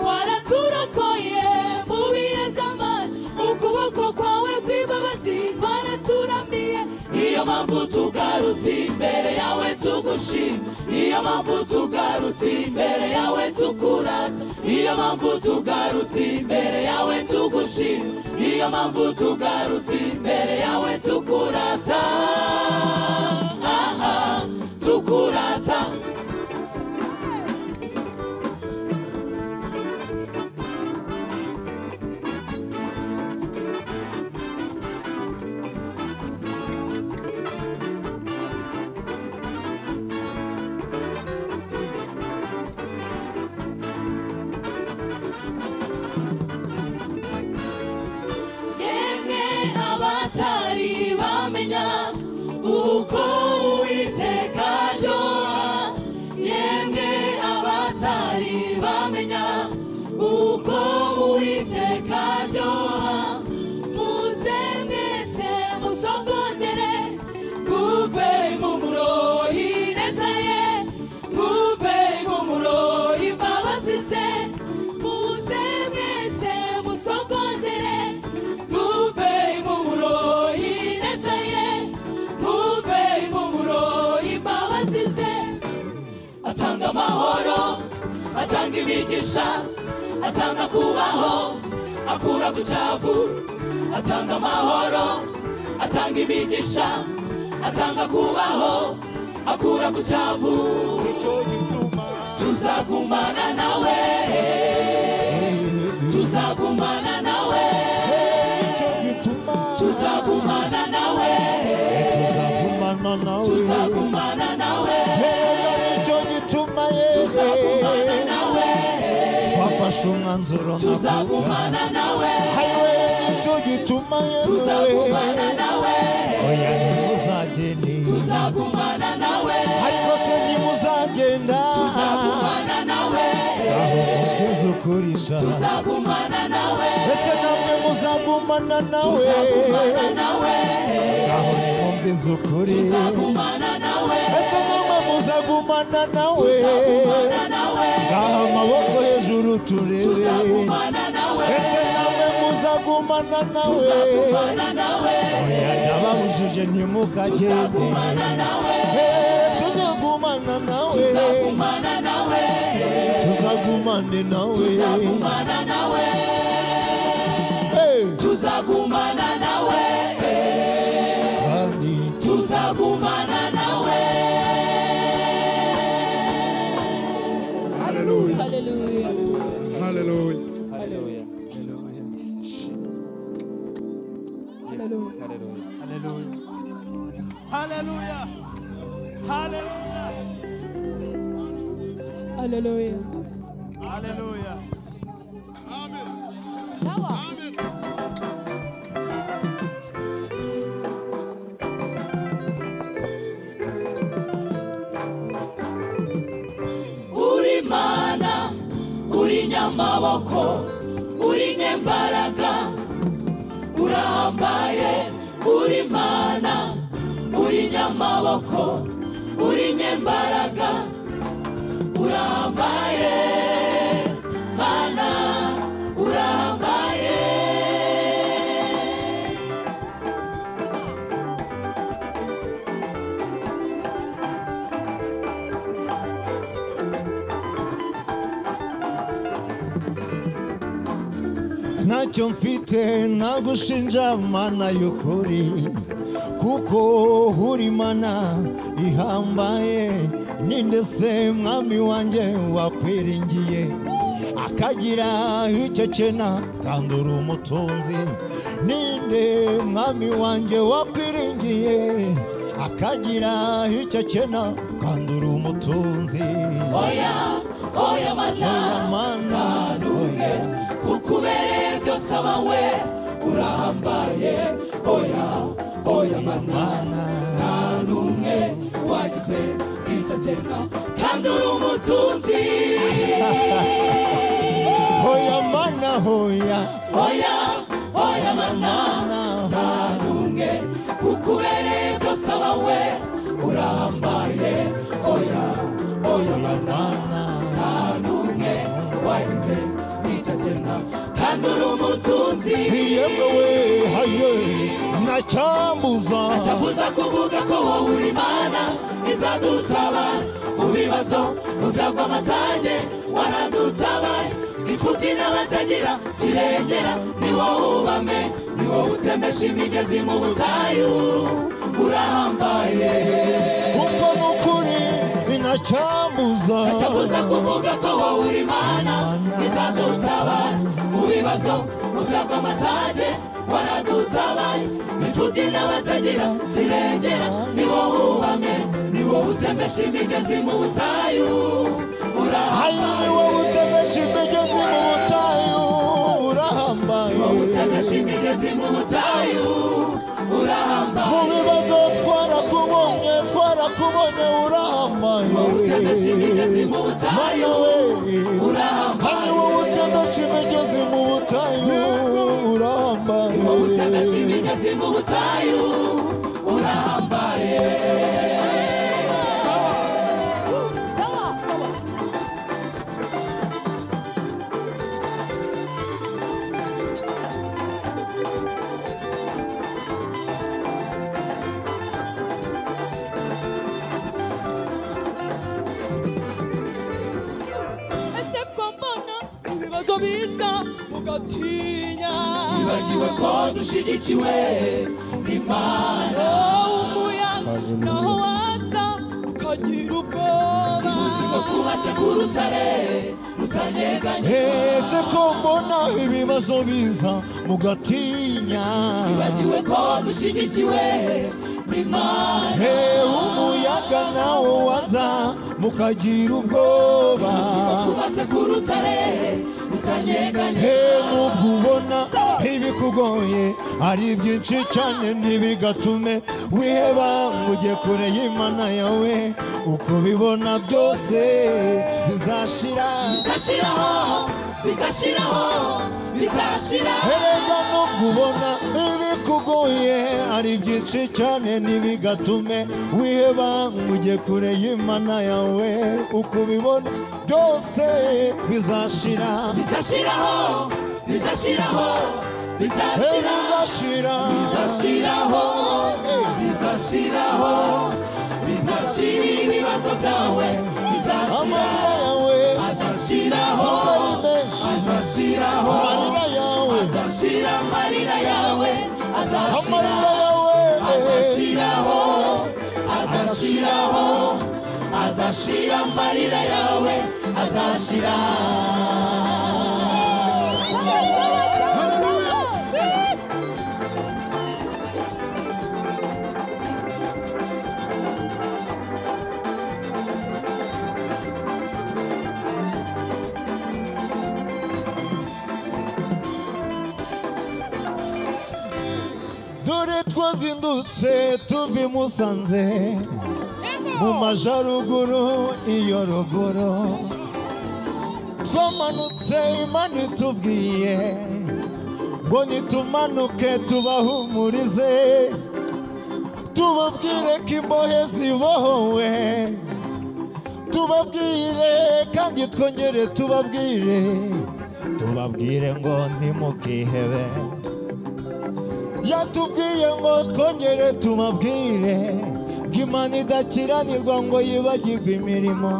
waraturokoye mu bihe by'amazi ukuboko kwawe kw'imbabazi kwaraturamiye niyo mpamvu tugarutse imbere yawe tugushima niyo mpamvu tugarutse imbere yawe tukurata niyo mpamvu tugarutse imbere yawe tugushima niyo mpamvu tugarutse imbere yawe tukurata ah, ah, tukurata yemwe abatari bamenya uko uwiteka aryoha yemwe abatari bamenya uko uwiteka aryoha muze mwese musogongere ngupe impumuro y'ineza ye ngupe impumuro y'imbabazi ze muze mwese musogongere ngupe impumuro y'ineza ye ngupe impumuro y'imbabazi ze atanga amahoro atanga imigisha atanga kubaho akura ku cyavu atanga amahoro atanga imigisha atanga kubaho akura ku cyavu nicyo gituma tuzagumana nawe tuzagumana nawe nicyo gituma tuzagumana nawe tuzagumana nawe tuzagumana nawe heza nicyo gituma yewe tuzagumana nawe twafashe umwanzuro nkavuga tuzagumana nawe hariwe nicyo gituma yewe tuzagumana nawe oya ntimuzagende tuzagumana nawe ariko se ntimuzagenda tuzagumana nawe aho mugeze ukurisha tuzagumana nawe ese namwe muzagumana nawe tuzagumana nawe aho nimumvize ukuri tuzagumana nawe ese namwe muzagumana nawe tuzagumana nawe ngaho amaboko hejuru turebe tuzagumana nawe ese namwe muzagumana nawe tuzagumana nawe oya ndababujije ntimukagende tuzagumana nawe Eh, tuzagumana nawe tuzagumana nawe tuzagumane nawe tuzagumana nawe Eh, tuzagumana nawe kandi tuzagumana nawe Hallelujah. Hallelujah. Hallelujah. Hallelujah. Hallelujah. Amen. Sawa. Amen. uri mana uri nyamaboko uri nyembaraga urahambaye uri mana uri nyamaboko uri nyembaraga urahambaye mana urahambaye ntacyo mfite nagushinja mana y'ukuri kuko uri mana ihambaye ninde se mwami wanjye wakwiringiye akagira icyo kena kandi uri umutunzi ninde mwami wanjye wakwiringiye akagira icyo akena kandura umutunzi oya oya mana Oya mana ntanumwe kukubereye byose abawe urahambaye oya oya mana ntanumwe wagize icyo kena kandura umutunzi hoya mana hoya oya oya mana mana ntanumwe kukubereye byose abawe urambaye oya oya mana ntanumwe wagize icyo akena kandi uri umutunzi yemewe haye ntacyambuza cyabuza kuvuga ko wowe uri mana izadutabara mu bibazo mu bwagwamatange waradutabaye imfubyi n'abatagira kirengera ni wowe ubame ni wowe utemesha imigezi mu butayu urahambaye kuko n'ukuri inacyambuza cyabuza kuvuga ko wowe uri mana izadutabara mu bibazo mu bwagwamatange waradutabaye imfubyi n'abatagira kirengera ni wowe ubame ni wowe utemesha imigezi mu butayu haye ni urahambaye wowe utemesha imigezi mu butayu urahambaye wowe utemesha imigezi mu butayu mu urahambaye bibazo twarakubonye twarakubonye urahambaye wowe utemesha imigezi mu mana butayu we haye urahambaye wowe utemesha imigezi mu butayu urahambaye wowe utemesha imigezi mu butayu urahambaye Sawa, sawa. Ese ko mbona ibibazo biza mugatinya Wibagiwe ko dushyigikiwe n'Imana Oh, umuyaga naho waza ukagira ubwoba ubuzima twubatse ku rutare rutanyeganye ese ko mbona ibibazo biza mugatinya wibagiwe ko dushyigikiwe n'Imana he umuyaga nawo waza mukagira ubwoba ubuzima twubatse ku rutare rutanyeganye he nubwo ubona ibikugoye ari byinshi cyane ntibigatume wiheba ngo ujye kure y'imana yawe uko ubibona byose bizashira bizashiraho bizashiraho bizashira Erega nubwo ubona ibikugoye ari byinshi cyane ntibigatume wiheba ngo ujye kure y'imana yawe uko ubibona byose bizashira bizashiraho bizashiraho Hey, bizashira bizashira bizashiraho bizashiraho bizashira ibibazo byawe bizashira amarira yawe azashiraho ari menshi azashiraho amarira yawe azashira amarira yawe azashira amarira yawe azashiraho azashiraho azashira amarira yawe azashira dore twazindutse tuva i musanze mu majaruguru iyo ruguru twamanutse imana itubwiye ngo nitumanuke tubahumurize tubabwire ko imbohe zibohowe tubabwire kandi twongere tubabwire tubabwire ngo ntimukihebe yatubwiye ngo twongere tubabwire ngo imana idakiranirwa ngo yibagirwe imirimo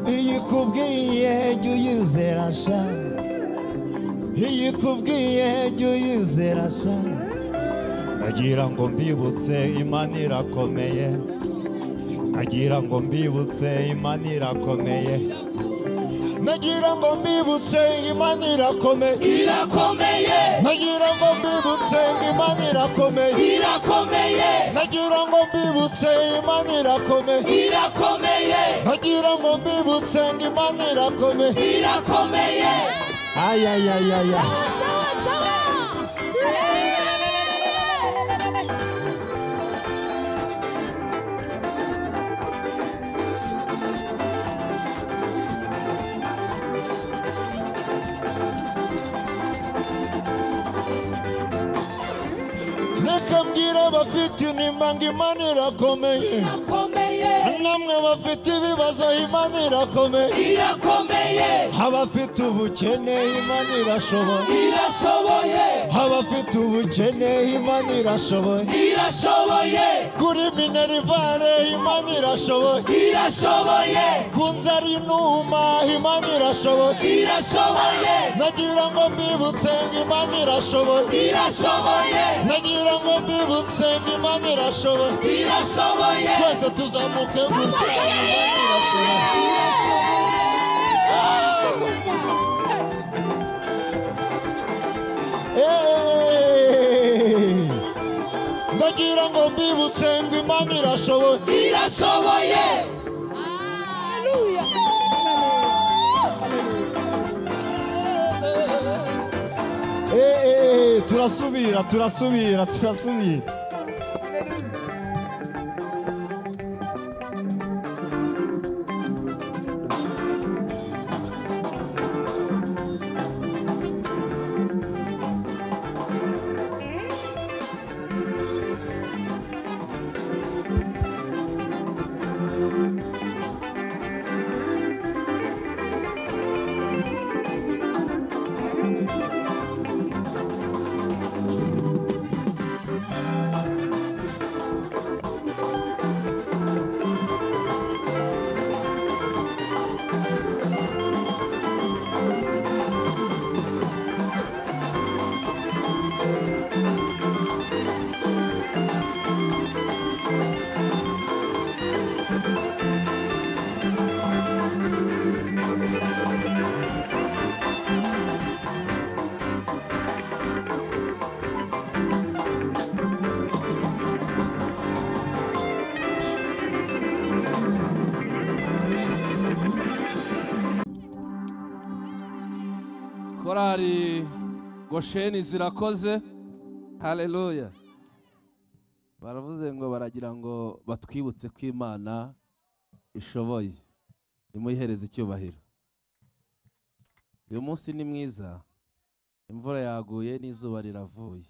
iyi ikubwiye jya uyizera sha iyi ikubwiye jya uyizera sha nagira ngo mbibutse imana irakomeye nagira ngo mbibutse imana irakomeye nagira ngo mbibutse imana irakomeye irakomeye nagira ngo mbibutse imana irakomeye irakomeye nagira ngo mbibutse imana irakomeye irakomeye nagira ngo mbibutse imana irakomeye irakomeye ayayayaya reka mbwira abafite intimba ngo imana irakomeye irakomeye namwe bafite ibibazo imana irakomeye irakomeye abafite ubukene imana irashoboye irashoboye abafite ubukene imana irashoboye irashoboye kuri minerivare imana irashoboye irashoboye ku nzara inuma imana irashoboye irashoboye nagira ngo mbibutse ngo imana irashoboye irashoboye nagira ngo mbibutse ngo imana irashoboye irashoboye twese tuzamuke gutya imana irashoboye Hey! ndagira ngo mbibutse ngo imana irashoboye irashoboye Eh, eh, turasubira turasubira turasubira korari gosheni zirakoze haleluya baravuze ngo baragira ngo batwibutse ko imana ishoboye imuyihereze icyubahiro uyu munsi ni mwiza imvura yaguye n'izuba riravuye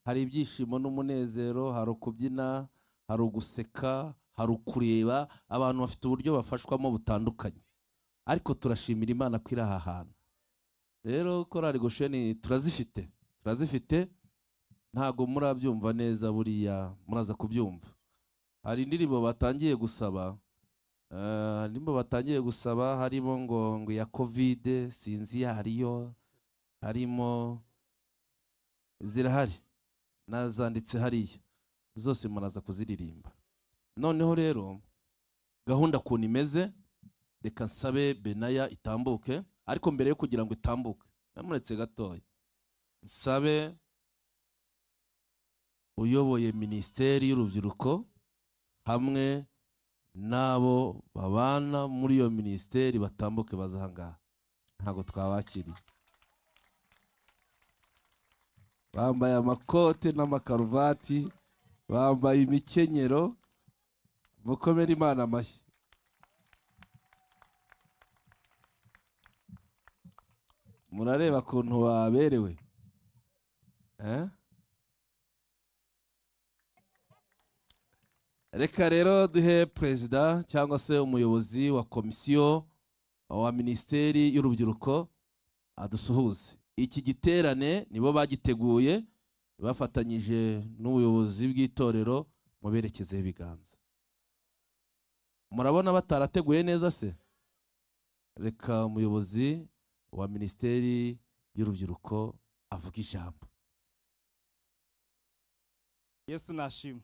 hari ibyishimo n'umunezero hari ukubyina hari uguseka hari ukureba abantu bafite uburyo bafashwamo butandukanye ariko turashimira imana ko iri aha hantu rero korari gosheni turazifite turazifite ntabwo murabyumva neza buriya muraza kubyumva hari indirimbo batangiye gusaba eh, hari indirimbo batangiye gusaba harimo ngo ngo iya kovide sinzi iyo ariyo harimo zirahari nazanditse hariya zose muraza kuziririmba noneho rero gahunda ukuntu imeze reka nsabe benaya itambuke ariko mbere yo kugira ngo itambuke namuretse gatoya nsabe uyoboye minisiteri y'urubyiruko hamwe n'abo babana muri iyo minisiteri batambuke baza aha ngaha ntabwo twabakiriye bambaye amakote n'amakaruvati bambaye imikenyero mukomere imana amashyi murareba ukuntu baberewe Eh? reka rero duhe perezida cyangwa se umuyobozi wa komisiyo wa minisiteri y'urubyiruko adusuhuze iki giterane nibo bagiteguye bafatanyije n'ubuyobozi bw'itorero mu berekezeho ibiganza murabona batarateguye neza se reka umuyobozi wa minisiteri y'urubyiruko avuga ijambo yesu nashimwe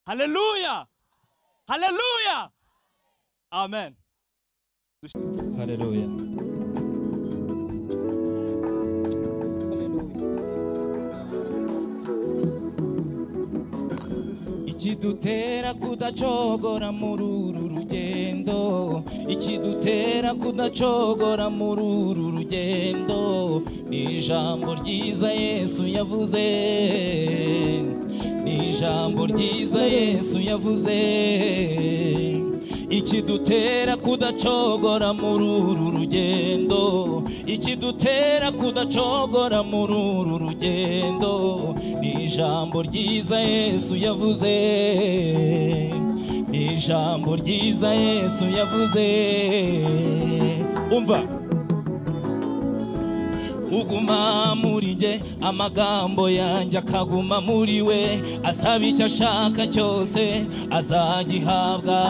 haleluya haleluya amen haleluya ikidutera kudacogora muri uru rugendo ikidutera kudacogora muri uru rugendo ni ijambo ryiza yesu yavuze ni ijambo ryiza yesu yavuze ikidutera kudacogora muri uru rugendo ikidutera kudacogora muri uru rugendo ni ijambo ryiza yesu yavuze ni ijambo ryiza yesu yavuze umva uguma muri jye amagambo yanjye akaguma muri we asaba icyo ashaka cyose azagihabwa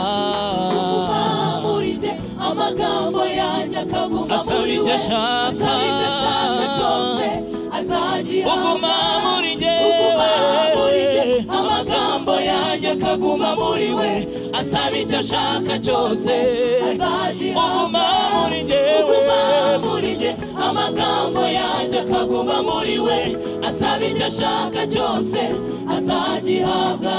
Amurite amagambo yanjye akaguma Asaba muri icyo we ashaka. asaba icyo ashaka cyose azagihabwa uguma muri jye Uguma muri jye, amagambo yanjye akaguma muri we asaba icyo ashaka cyose uguma muri jyewe Uguma muri jye, amagambo yanjye akaguma muri we asaba icyo ashaka cyose azagihabwa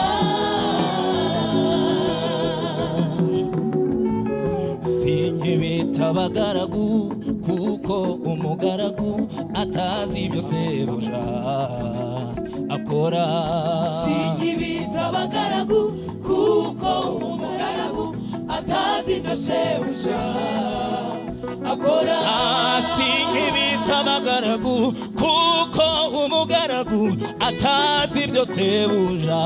sinkibita abagaragu kuko umugaragu atazi ibyo sebuja akora sinkibita abagaragu kuko umugaragu atazi ibyo shebuja akora hasi nk'ibita abagaragu kuko umugaragu atazi ibyo sebuja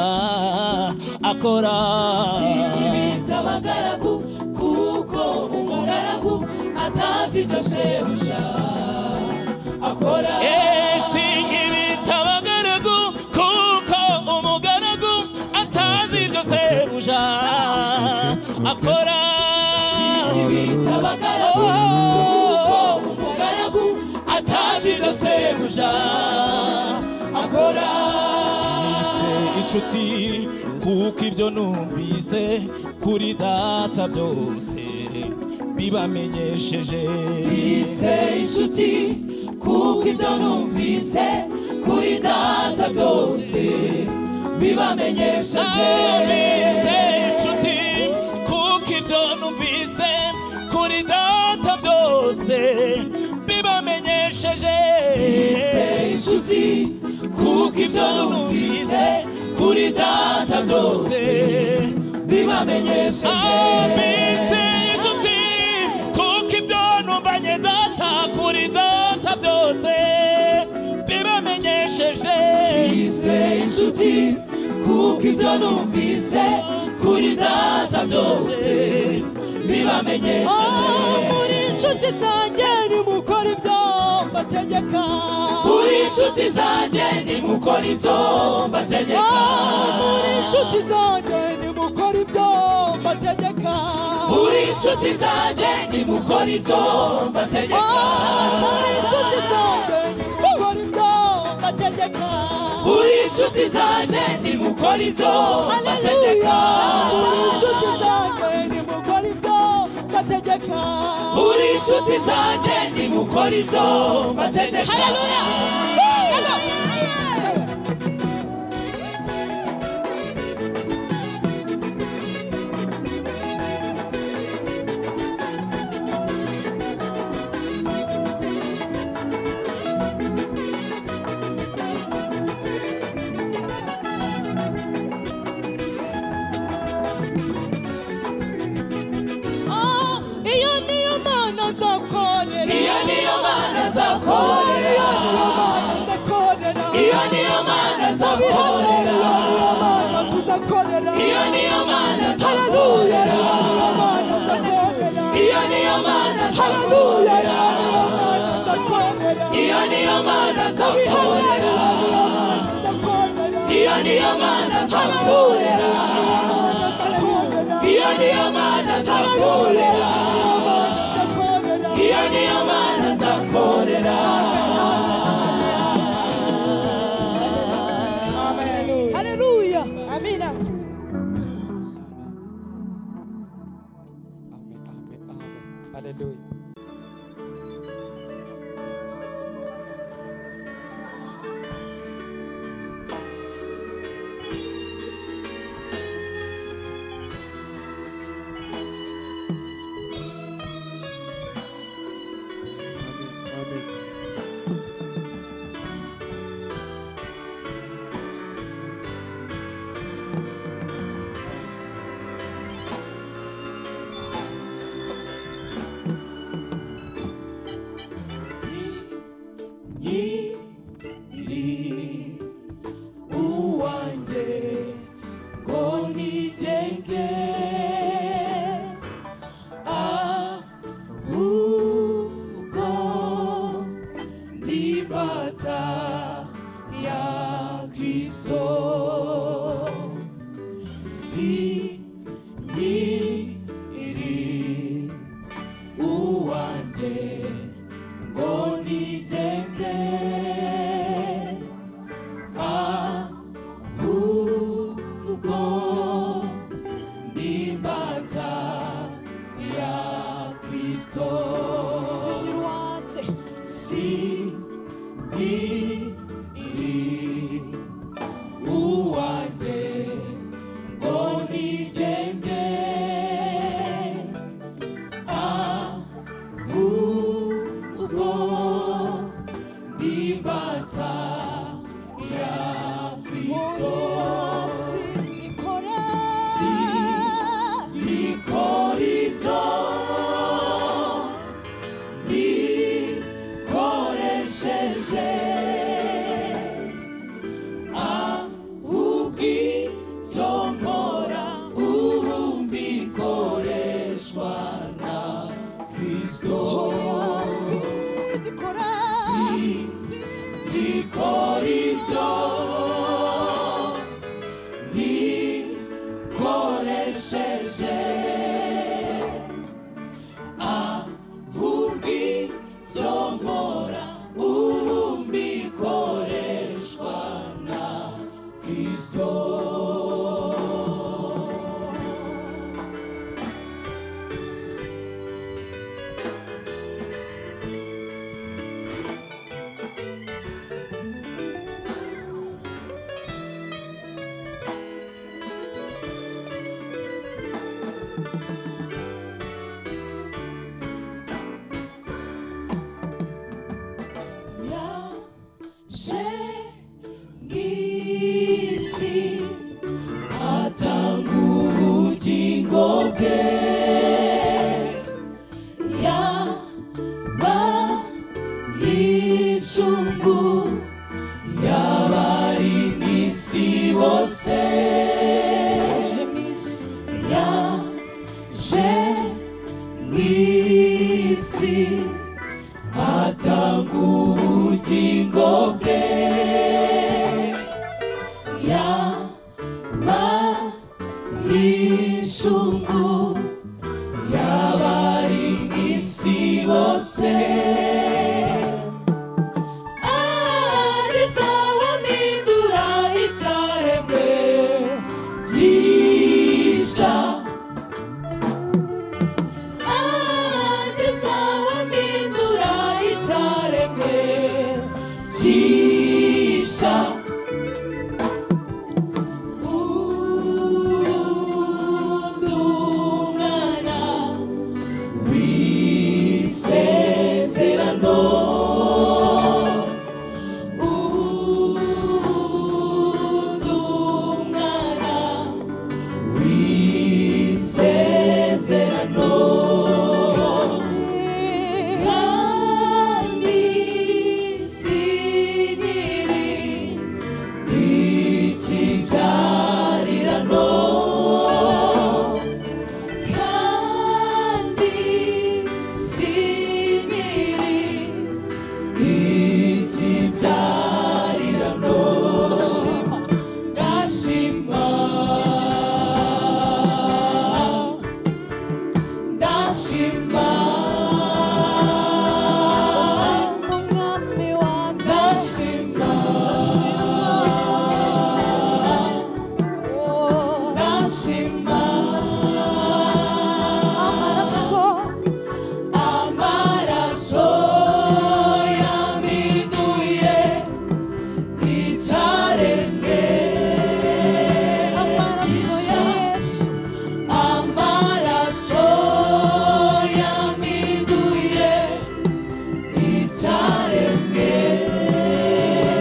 akora sinkibita abagaragu kuko umugaragu atazi ibyo shebuja akora Eh, sinkibita abagaragu kuko umugaragu atazi ibyo sebuja akora Sinkibita abagaragu kuko umugaragu atazi ibyo sebuja akora Se inshuti kuko ibyo numvise kuri data byose bibamenyesheje Ise inshuti kuko ibyo numvise kuri data byose bibamenyesheje Abise inshuti kuko ibyo numvise kuri data byose bibamenyesheje Ise inshuti kuko ibyo numvise kuri data byose bibamenyesheje Abise inshuti kuko ibyo numvanye data kuri data byose bibamenyesheje Ise inshuti kuko ibyo numvise kuri data byose bibamenyesheje muri inshuti zanjye nimukora ibyo mbategeka Uri inshuti zanjye nimukora ibyo mbategeka muri inshuti zanjye nimukora ibyo mbategeka Uri inshuti zanjye nimukora ibyo mbategeka muri inshuti zanjye nimukora ibyo mbategeka Uri inshuti zanjye nimukora ibyo mbategeka Haleluya muri inshuti zanjye nimukora ibyo mbategeka Uri inshuti zanjye nimukora ibyo mbategeka Haleluya Ah, iyo niyo mana nzakorera Iyo niyo mana nzakorera Iyo niyo mana nzakorera Iyo niyo mana nzakorera Iyo niyo mana tuzakorera Iyo niyo mana Haleluya nzakorera Iyo niyo mana nzakorera Iyo niyo Haleluya Iyo niyo mana mana nzakorera nzakorera Iyo niyo mana Haleluya nzakorera Iyo niyo mana nzakorera Haleluya Iyo niyo mana nzakorera Iyo niyo mana nzakorera Haleluya Iyo niyo mana nzakorera Iyo niyo mana nzakorera Iyo niyo mana nzakorera Haleluya Amina Amen, amen, amen. Hallelujah.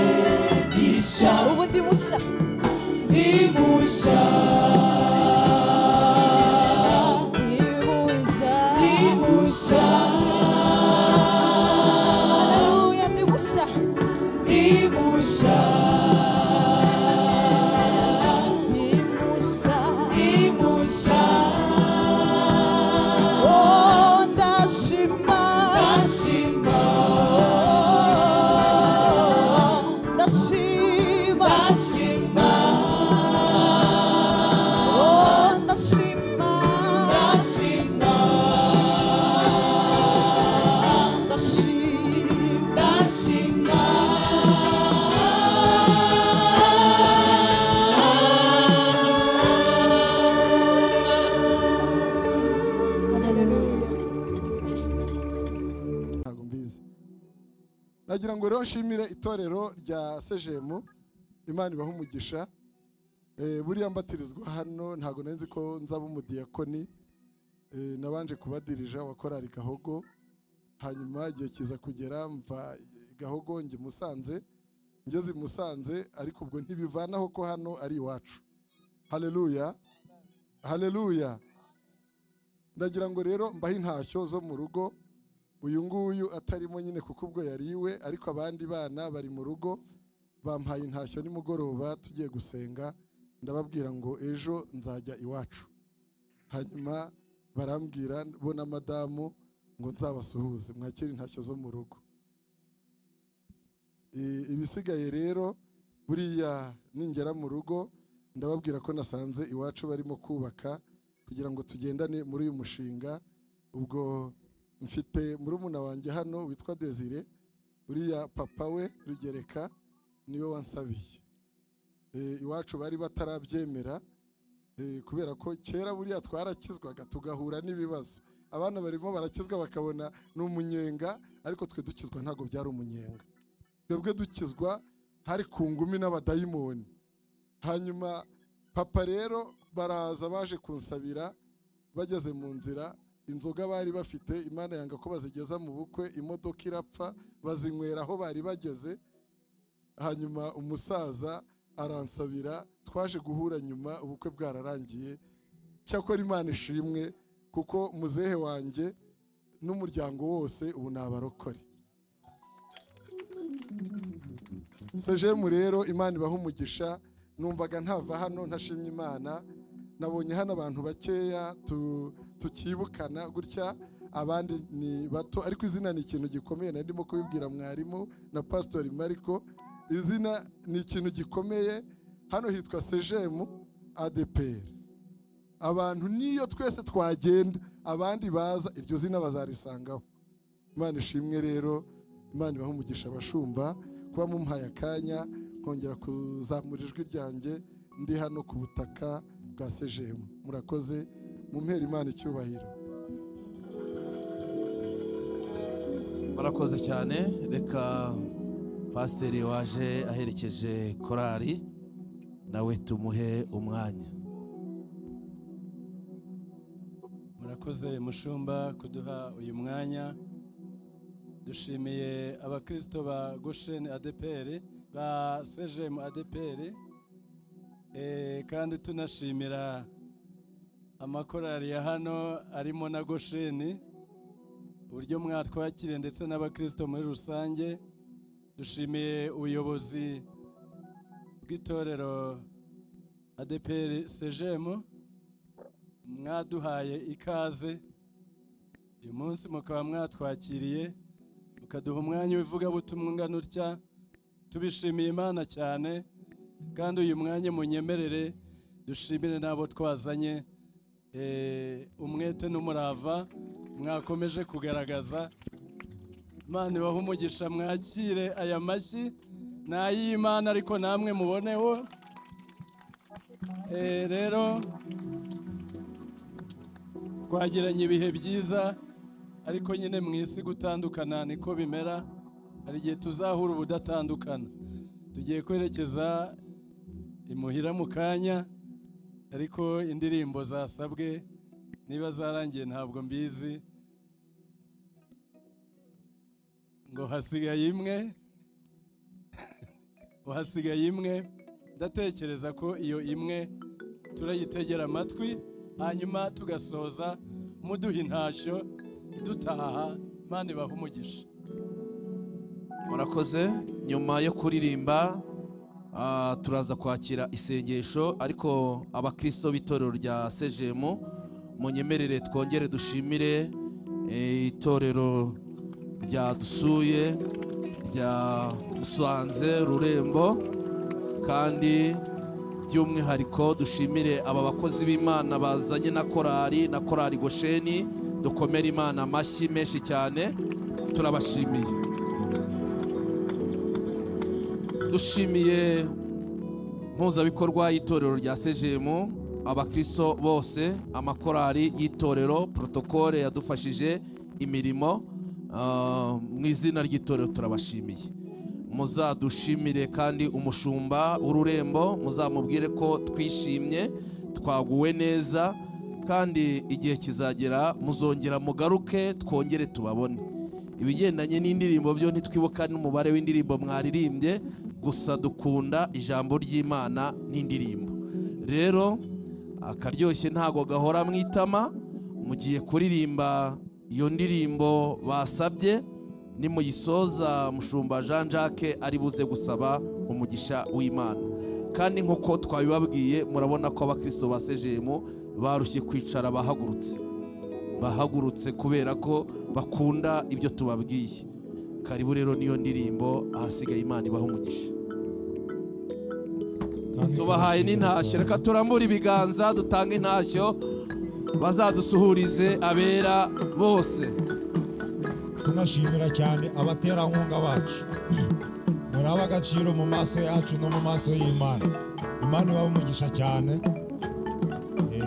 musha ubu ndi mushya ndi musha ndi mushya ndi musha haleluya ndi mushya ndi musha ndi mushya ndi musha oh ndashima ndashima ndashima ndashima oh ndashima ndashima ndashima ndashima haleluya ntabwo mbizi nagira ngo rero nshimire itorero rya sejemu imana ibaha umugisha Eh, buriya mbatirizwa hano ntabwo nari nzi ko nzaba umudiyakoni Eh, nabanje kubadirija wa korari gahogo hanyuma igihe kiza kugera mva i gahogo njya i musanze ngeze i musanze ariko ubwo ntibivanaho ko hano ari iwacu hareruya hareruya ndagira ngo rero mbahe intashyo zo mu rugo uyu nguyu atarimo nyine kuko ubwo yari iwe ariko abandi bana bari mu rugo bampaye intashyo nimugoroba tugiye gusenga ndababwira ngo ejo nzajya iwacu hanyuma barambwira bo na madamu ngo nzabasuhuze mwakire intashyo zo mu rugo I- ibisigaye rero buriya ningera mu rugo ndababwira ko nasanze iwacu barimo kubaka kugira ngo tugendane muri uyu mushinga ubwo mfite murumuna wanjye hano witwa desire uriya papa we rugereka niwe wansabiye Eh, iwacu bari batarabyemera eh, kubera ko kera buriya twarakizwaga tugahura n'ibibazo abana barimo barakizwa bakabona ni umunyenga ariko twe dukizwa ntabwo byari umunyenga twebwe dukizwa hari ku ngumi n'abadayimoni hanyuma papa rero baraza baje kunsabira bageze mu nzira inzoga bari bafite imana yanga ko bazigeza mu bukwe imodoka irapfa bazinywera aho bari bageze hanyuma umusaza aransabira twaje guhura nyuma ubukwe bwararangiye cyakora imana ishimwe kuko muzehe wanjye n'umuryango wose ubu ni abarokore sejemu rero imana ibaha umugisha numvaga ntava hano ntashimye imana nabonye hano abantu bakeya tu- tukibukana gutya abandi ni bato ariko izina ni ikintu gikomeye nari ndimo kubibwira mwarimu na pasitori mariko izina ni ikintu gikomeye hano hitwa sejemu adeperi abantu niyo twese twagenda abandi baza iryo zina bazarisangaho imana ishimwe rero imana ibaha umugisha abashumba kuba mumpaye akanya nkongera kuzamura ijwi ryanjye ndi hano ku butaka bwa sejemu murakoze mumpera imana icyubahiro murakoze cyane reka pasiteri waje aherekeje korari nawe tumuhe umwanya murakoze mushumba kuduha uyu mwanya dushimiye abakristo ba gosheni adeperi ba sejemu adeperi Eh, kandi tunashimira amakorari ya hano arimo na gosheni uburyo mwatwakiriye ndetse n'abakristo muri rusange dushimiye ubuyobozi bw'itorero adeperi sejemu mwaduhaye ikaze uyu munsi mukaba mwatwakiriye mukaduha umwanya w'ivugabutumwa ungana utya tubishimiye imana cyane kandi uyu mwanya munyemerere dushimire n'abo twazanye eh, umwete n'umurava mwakomeje kugaragaza imana ibaha umugisha mwakire aya mashyi ni ay'imana ariko namwe muboneho Eh, rero twagiranye ibihe byiza ariko nyine mu isi gutandukana niko bimera hari igihe tuzahura ubudatandukana tugiye kwerekeza imuhira mu kanya ariko indirimbo zasabwe niba zarangiye ntabwo mbizi ngo hasigaye imwe uhasigaye imwe ndatekereza ko iyo imwe turayitegera amatwi hanyuma tugasoza muduha intashyo dutaha mani baha umugisha murakoze nyuma yo kuririmba ah, turaza kwakira isengesho ariko abakristo b'itorero rya sejemu munyemerere twongere dushimire eh, itorero rya dusuye rya musanze rurembo kandi by'umwihariko dushimire aba bakozi b'imana bazanye na korari na korari gosheni dukomere imana amashyi menshi cyane turabashimiye dushimiye mpuzabikorwa y'itorero rya sejemu abakristo bose amakorari y'itorero protokole yadufashije imirimo ah, mu izina ry'itorero turabashimiye muzadushimire kandi umushumba w'ururembo muzamubwire ko twishimye twaguwe neza kandi igihe kizagera muzongera mugaruke twongere tubabone ibigendanye n'indirimbo byo ntitwibuka n'umubare w'indirimbo mwaririmbye gusa dukunda ijambo ry'imana n'indirimbo rero akaryoshye ntago gahora mu itama mugiye kuririmba iyo ndirimbo basabye nimuyisoza mushumba jean jacques ari buze gusaba umugisha w'imana kandi nk'uko twabibabwiye murabona ko abakristo ba sejemu barushye kwicara bahagurutse bahagurutse kubera ko bakunda ibyo tubabwiye karibu rero niyo ndirimbo ahasigaye imana ibaha umugisha tubahaye n'intashyo reka turambure ibiganza dutange intashyo bazadusuhurize abera bose tunashimira cyane abaterankunga bacu muraba agaciro mu maso yacu no mu maso y'imana imana ibaha umugisha cyane Eh,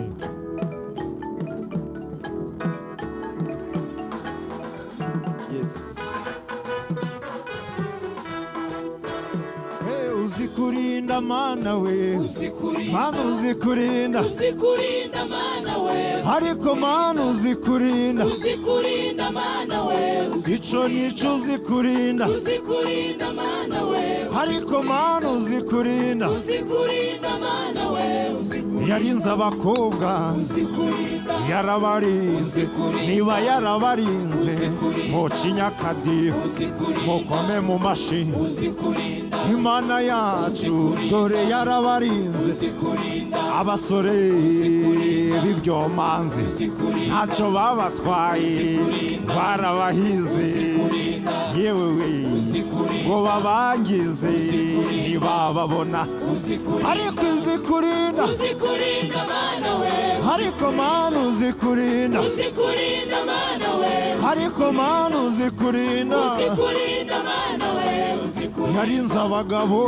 Hey, uzi kurinda mana we Usikurinda, mana uzi kurinda usikurinda mana wewe ariko mana uzi kurinda Usikurinda mana wewe ico nico uzi kurinda Usikurinda mana wewe ariko mana uzi kurinda Usikurinda mana wewe Usikurinda yarinze abakobwa yarabarinze niba yarabarinze mucinya akadiho mukome mu mashini imana yacu dore yarabarinze abasore b'ibyomanzi ntacyo babatwaye barabahize yewe we ngo babangize ntibababona ariko izi kurinda Usikurinda mana wewe ariko mana uzi kurinda Usikurinda mana wewe ariko mana uzi kurinda Usikurinda mana wewe Usikurinda yarinze abagabo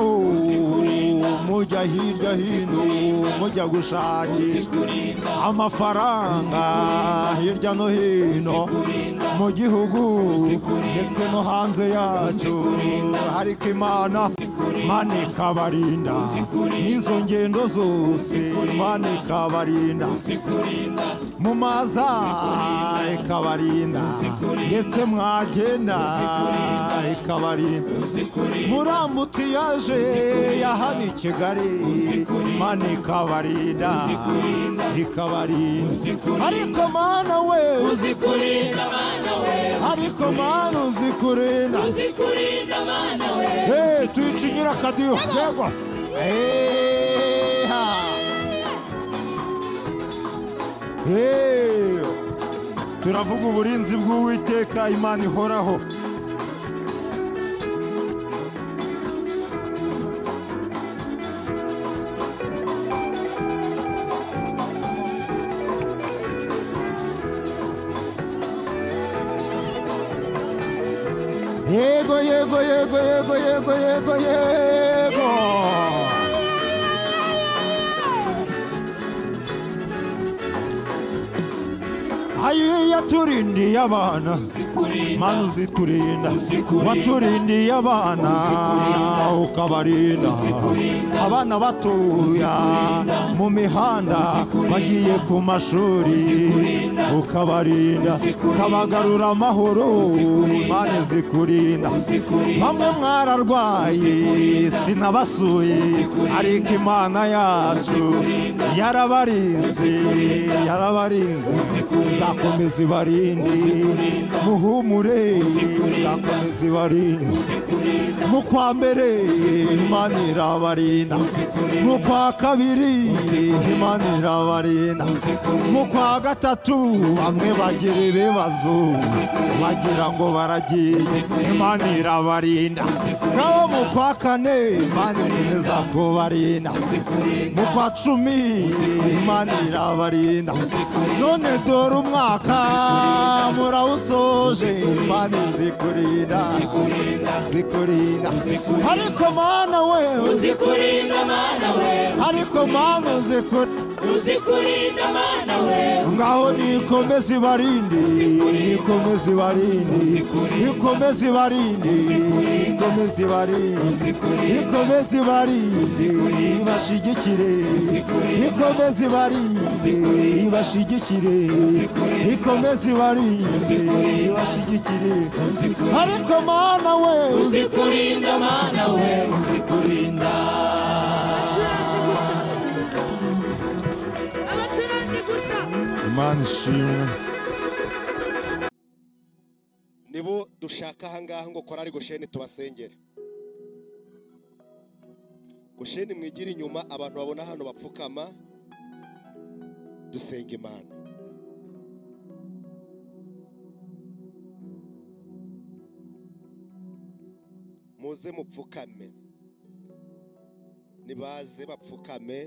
mujya hirya hino mujya gushakisha amafaranga hirya no hino mu gihugu ndetse no hanze yacyo ariko imana imana ikabarinda n'izo ngendo zose imana ikabarinda mu maza ikabarinda ndetse mwagenda ikabarinda murambutiyaje yahana i kigali imana ikabarinda ikabarinda ariko mana we Usikurinda mana wewe ariko mana uzi kurinda Usikurinda mana wewe Eh, tuyicinyira akadiho yego Eh, ha. Eh, turavuga uburinzi bw'uwiteka imana ihoraho yego yego yego yego yego yego yego yaturindiye abana mana uziturinda waturindiye abana ukabarinda abana batuya mu mihanda bagiye ku mashuri ukabarinda ukabagarura amahoro mana uzikurinda bamwe mwararwaye sinabasuye ariko imana yacu yarabarinze yarabarinze izakomeza ibarinde muhumure izakomeza ibarinde mu kwa mbere imana irabarinda mu kwa kabiri imana irabarinda mu kwa gatatu bamwe bagira ibibazo bagira ngo baragiye imana irabarinda naho mu kwa kane imana ikomeza kubarinda mu kwa cumi imana irabarinda none dore umwaka murawusoje imana izikurinda zikurinda ariko mana wewe uzikurinda mana we ariko mana uzikurinda uzikurinda mana we ngaho nikomeze ibarinde nikomeze ibarinde nikomeze ibarinde nikomeze ibarinde nikomeze ibarinde ibashigikire nikomeze ibarinde ibashigikire nikomeze ibarinde ibashigikire ariko mana we uzikurinda mana we uzikurinda abacuranzi gusa imana ishimwe nibo dushaka ahangaha ngo korari gosheni tubasengere gosheni mwigire inyuma abantu babona hano bapfukama dusenga imana muze mupfukame nibaze bapfukame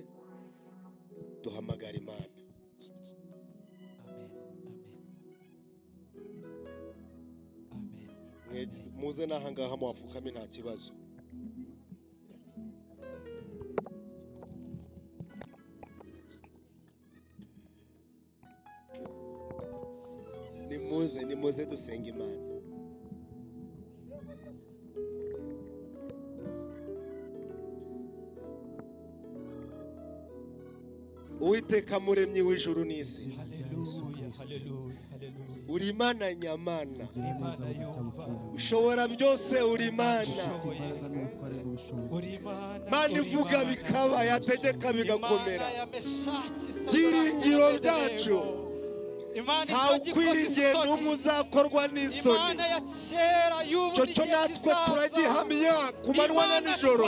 duhamagara imana Mwagize- muze n'ahangaha muhapfukame nta kibazo nimuze nimuze dusenga imana uwiteka muremyi w'ijuru n'isi uri imana nyamana ushobora byose uri imana mana ivuga bikaba yategeka bigakomera byiringiro byacu ntawe ukwiringiye n'umwe uzakorwa n'isoni imana ya kera y'ubu icyo cyo natwe turagihamya ku manywa na nijoro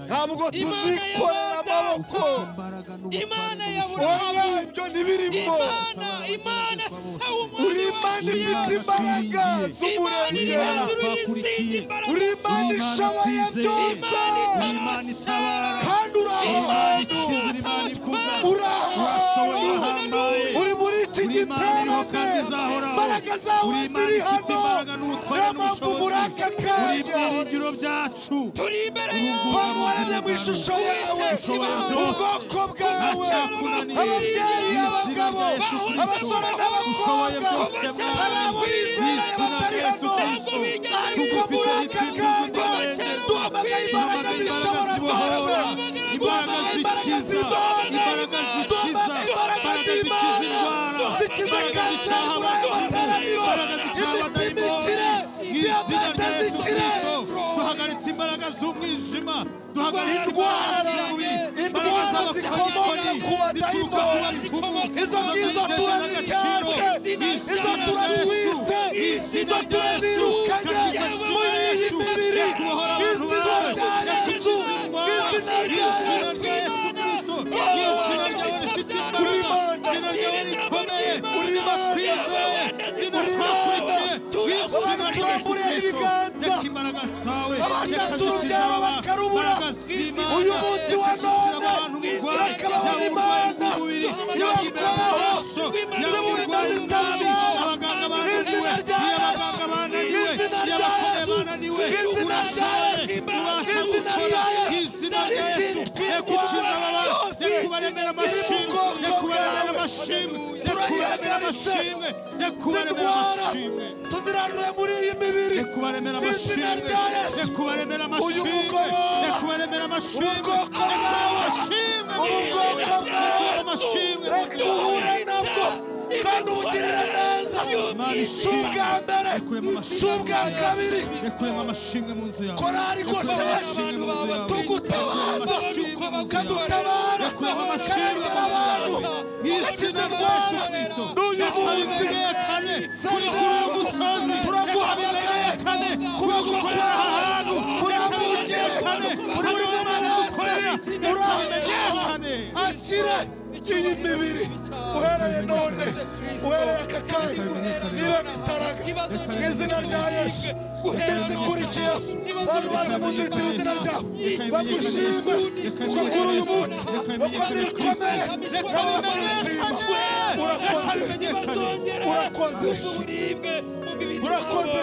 ntabwo tuzikorera amaboko imana ya wowe ibyo ntibirimo imana imana uri imana ifite imbaraga imana iri z'umuremyi hejuru y'izindi mbaraga uri imana ishoboye byose imana itabara kandi uri ahantu uri ahantu uri muri iki giterane imbaraga zawe ziri hano niyo mpamvu muri aka kanya turi imbere bamurane mu ishusho yawe ubwoko bwawe ababyeyi abagabo abasore n'abakobwa hari abo bizera batari hano ariko muri aka kanya duhamagaye imbaraga zishobora guhora imbaraga zikiza imbaraga zikiza imbaraga zikiza indwara imbaraga zicaha abazimu imbaraga zicaha abadayimoni mu izina rya yesu kirisito duhagaritse imbaraga z'umwijima duhagaritse indwara z'ububi imbaraga z'abakanyakoni zituruka ku babikumu izo ngizo turazikase izo turazitse izo turazirukanye muri iyi mibiri izi ndwara yacu izina rya yesu kirisito izina ryawe rifite imbaraga izina ryawe rikomeye urimo twizeye izina twakurikiye izina rya yesu kirisito reka imbaraga zawe abashatse urubyaro bakarubura uyu munsi wa none bakababona imana yaba amaraso yaba uburwayi bw'umwami abaganga bananiwe iyo abaganga bananiwe iyo abakomeye bananiwe urashoboye ubasha gukora izina rya yesu reka ukize ababana reka ubaremere amashimwe reka ubaremere amashimwe reka ubaremere amashimwe byose zindwara tuziranduye muri iyi mibiri zizina rya yesu uyu mugoroba ubwoko bwawe ubwoko bwawe duhure nabwo kandi ubugirira neza si ubwa mbere si ubwa kabiri korari gosheshe tugutabaza kadutabaza kandi abantu mw'izina rya yesu n'uyu munsi kuri kuri uyu musozi turaguha bimenyekane kuba gukorera aha hantu kurabimenyekane kuri uyu mwana dukorera urabimenyekane akire iyi mibiri uhereye none uhereye aka kanya niba bitaraga mu izina rya yesu uhereye kuri yesu abantu baza mu nzu bitera izina ryawe bagushime kuko kuri uyu munsi wakoze ibikomeye kandi ndagushima urakoze urakoze urakoze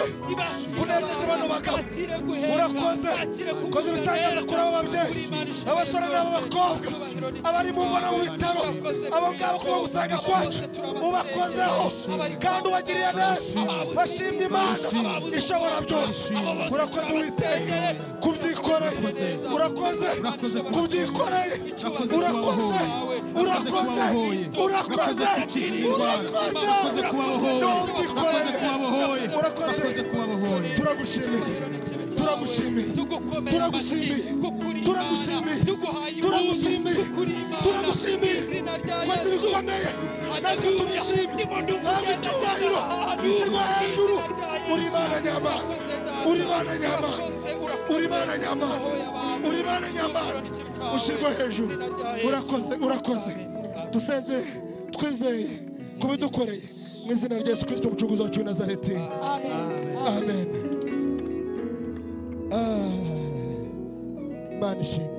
unejeje bano bagabo urakoze ukoze ibitangaza kuri abo babyeyi abasore n'abo bakobwa abari mu ngo no mu bitaro abo ngabo kuba gusanga kwacu ubakozeho kandi ubagiriye neza bashimye imana ishobora byose urakoze witeka kubyikoreye urakoze kubyikoreye urakoze urakoze urakoze urakoze n'ubyikoreye urakoze turagushimiye turagushimiye turagushimiye turagushimiye turagushimiye turagushimiye koze ibikomeye natwe tubishimye ntabwo icyubahiro bishyirwa hejuru uri imana nyamara uri imana nyamara uri imana nyamara uri imana nyamara ushyirwa hejuru urakoze urakoze dusezeye twizeye kubidukoreye mu izina rya yesu kirisito umucunguzi wacu w'i nazareti amen Ah, imana ishimwe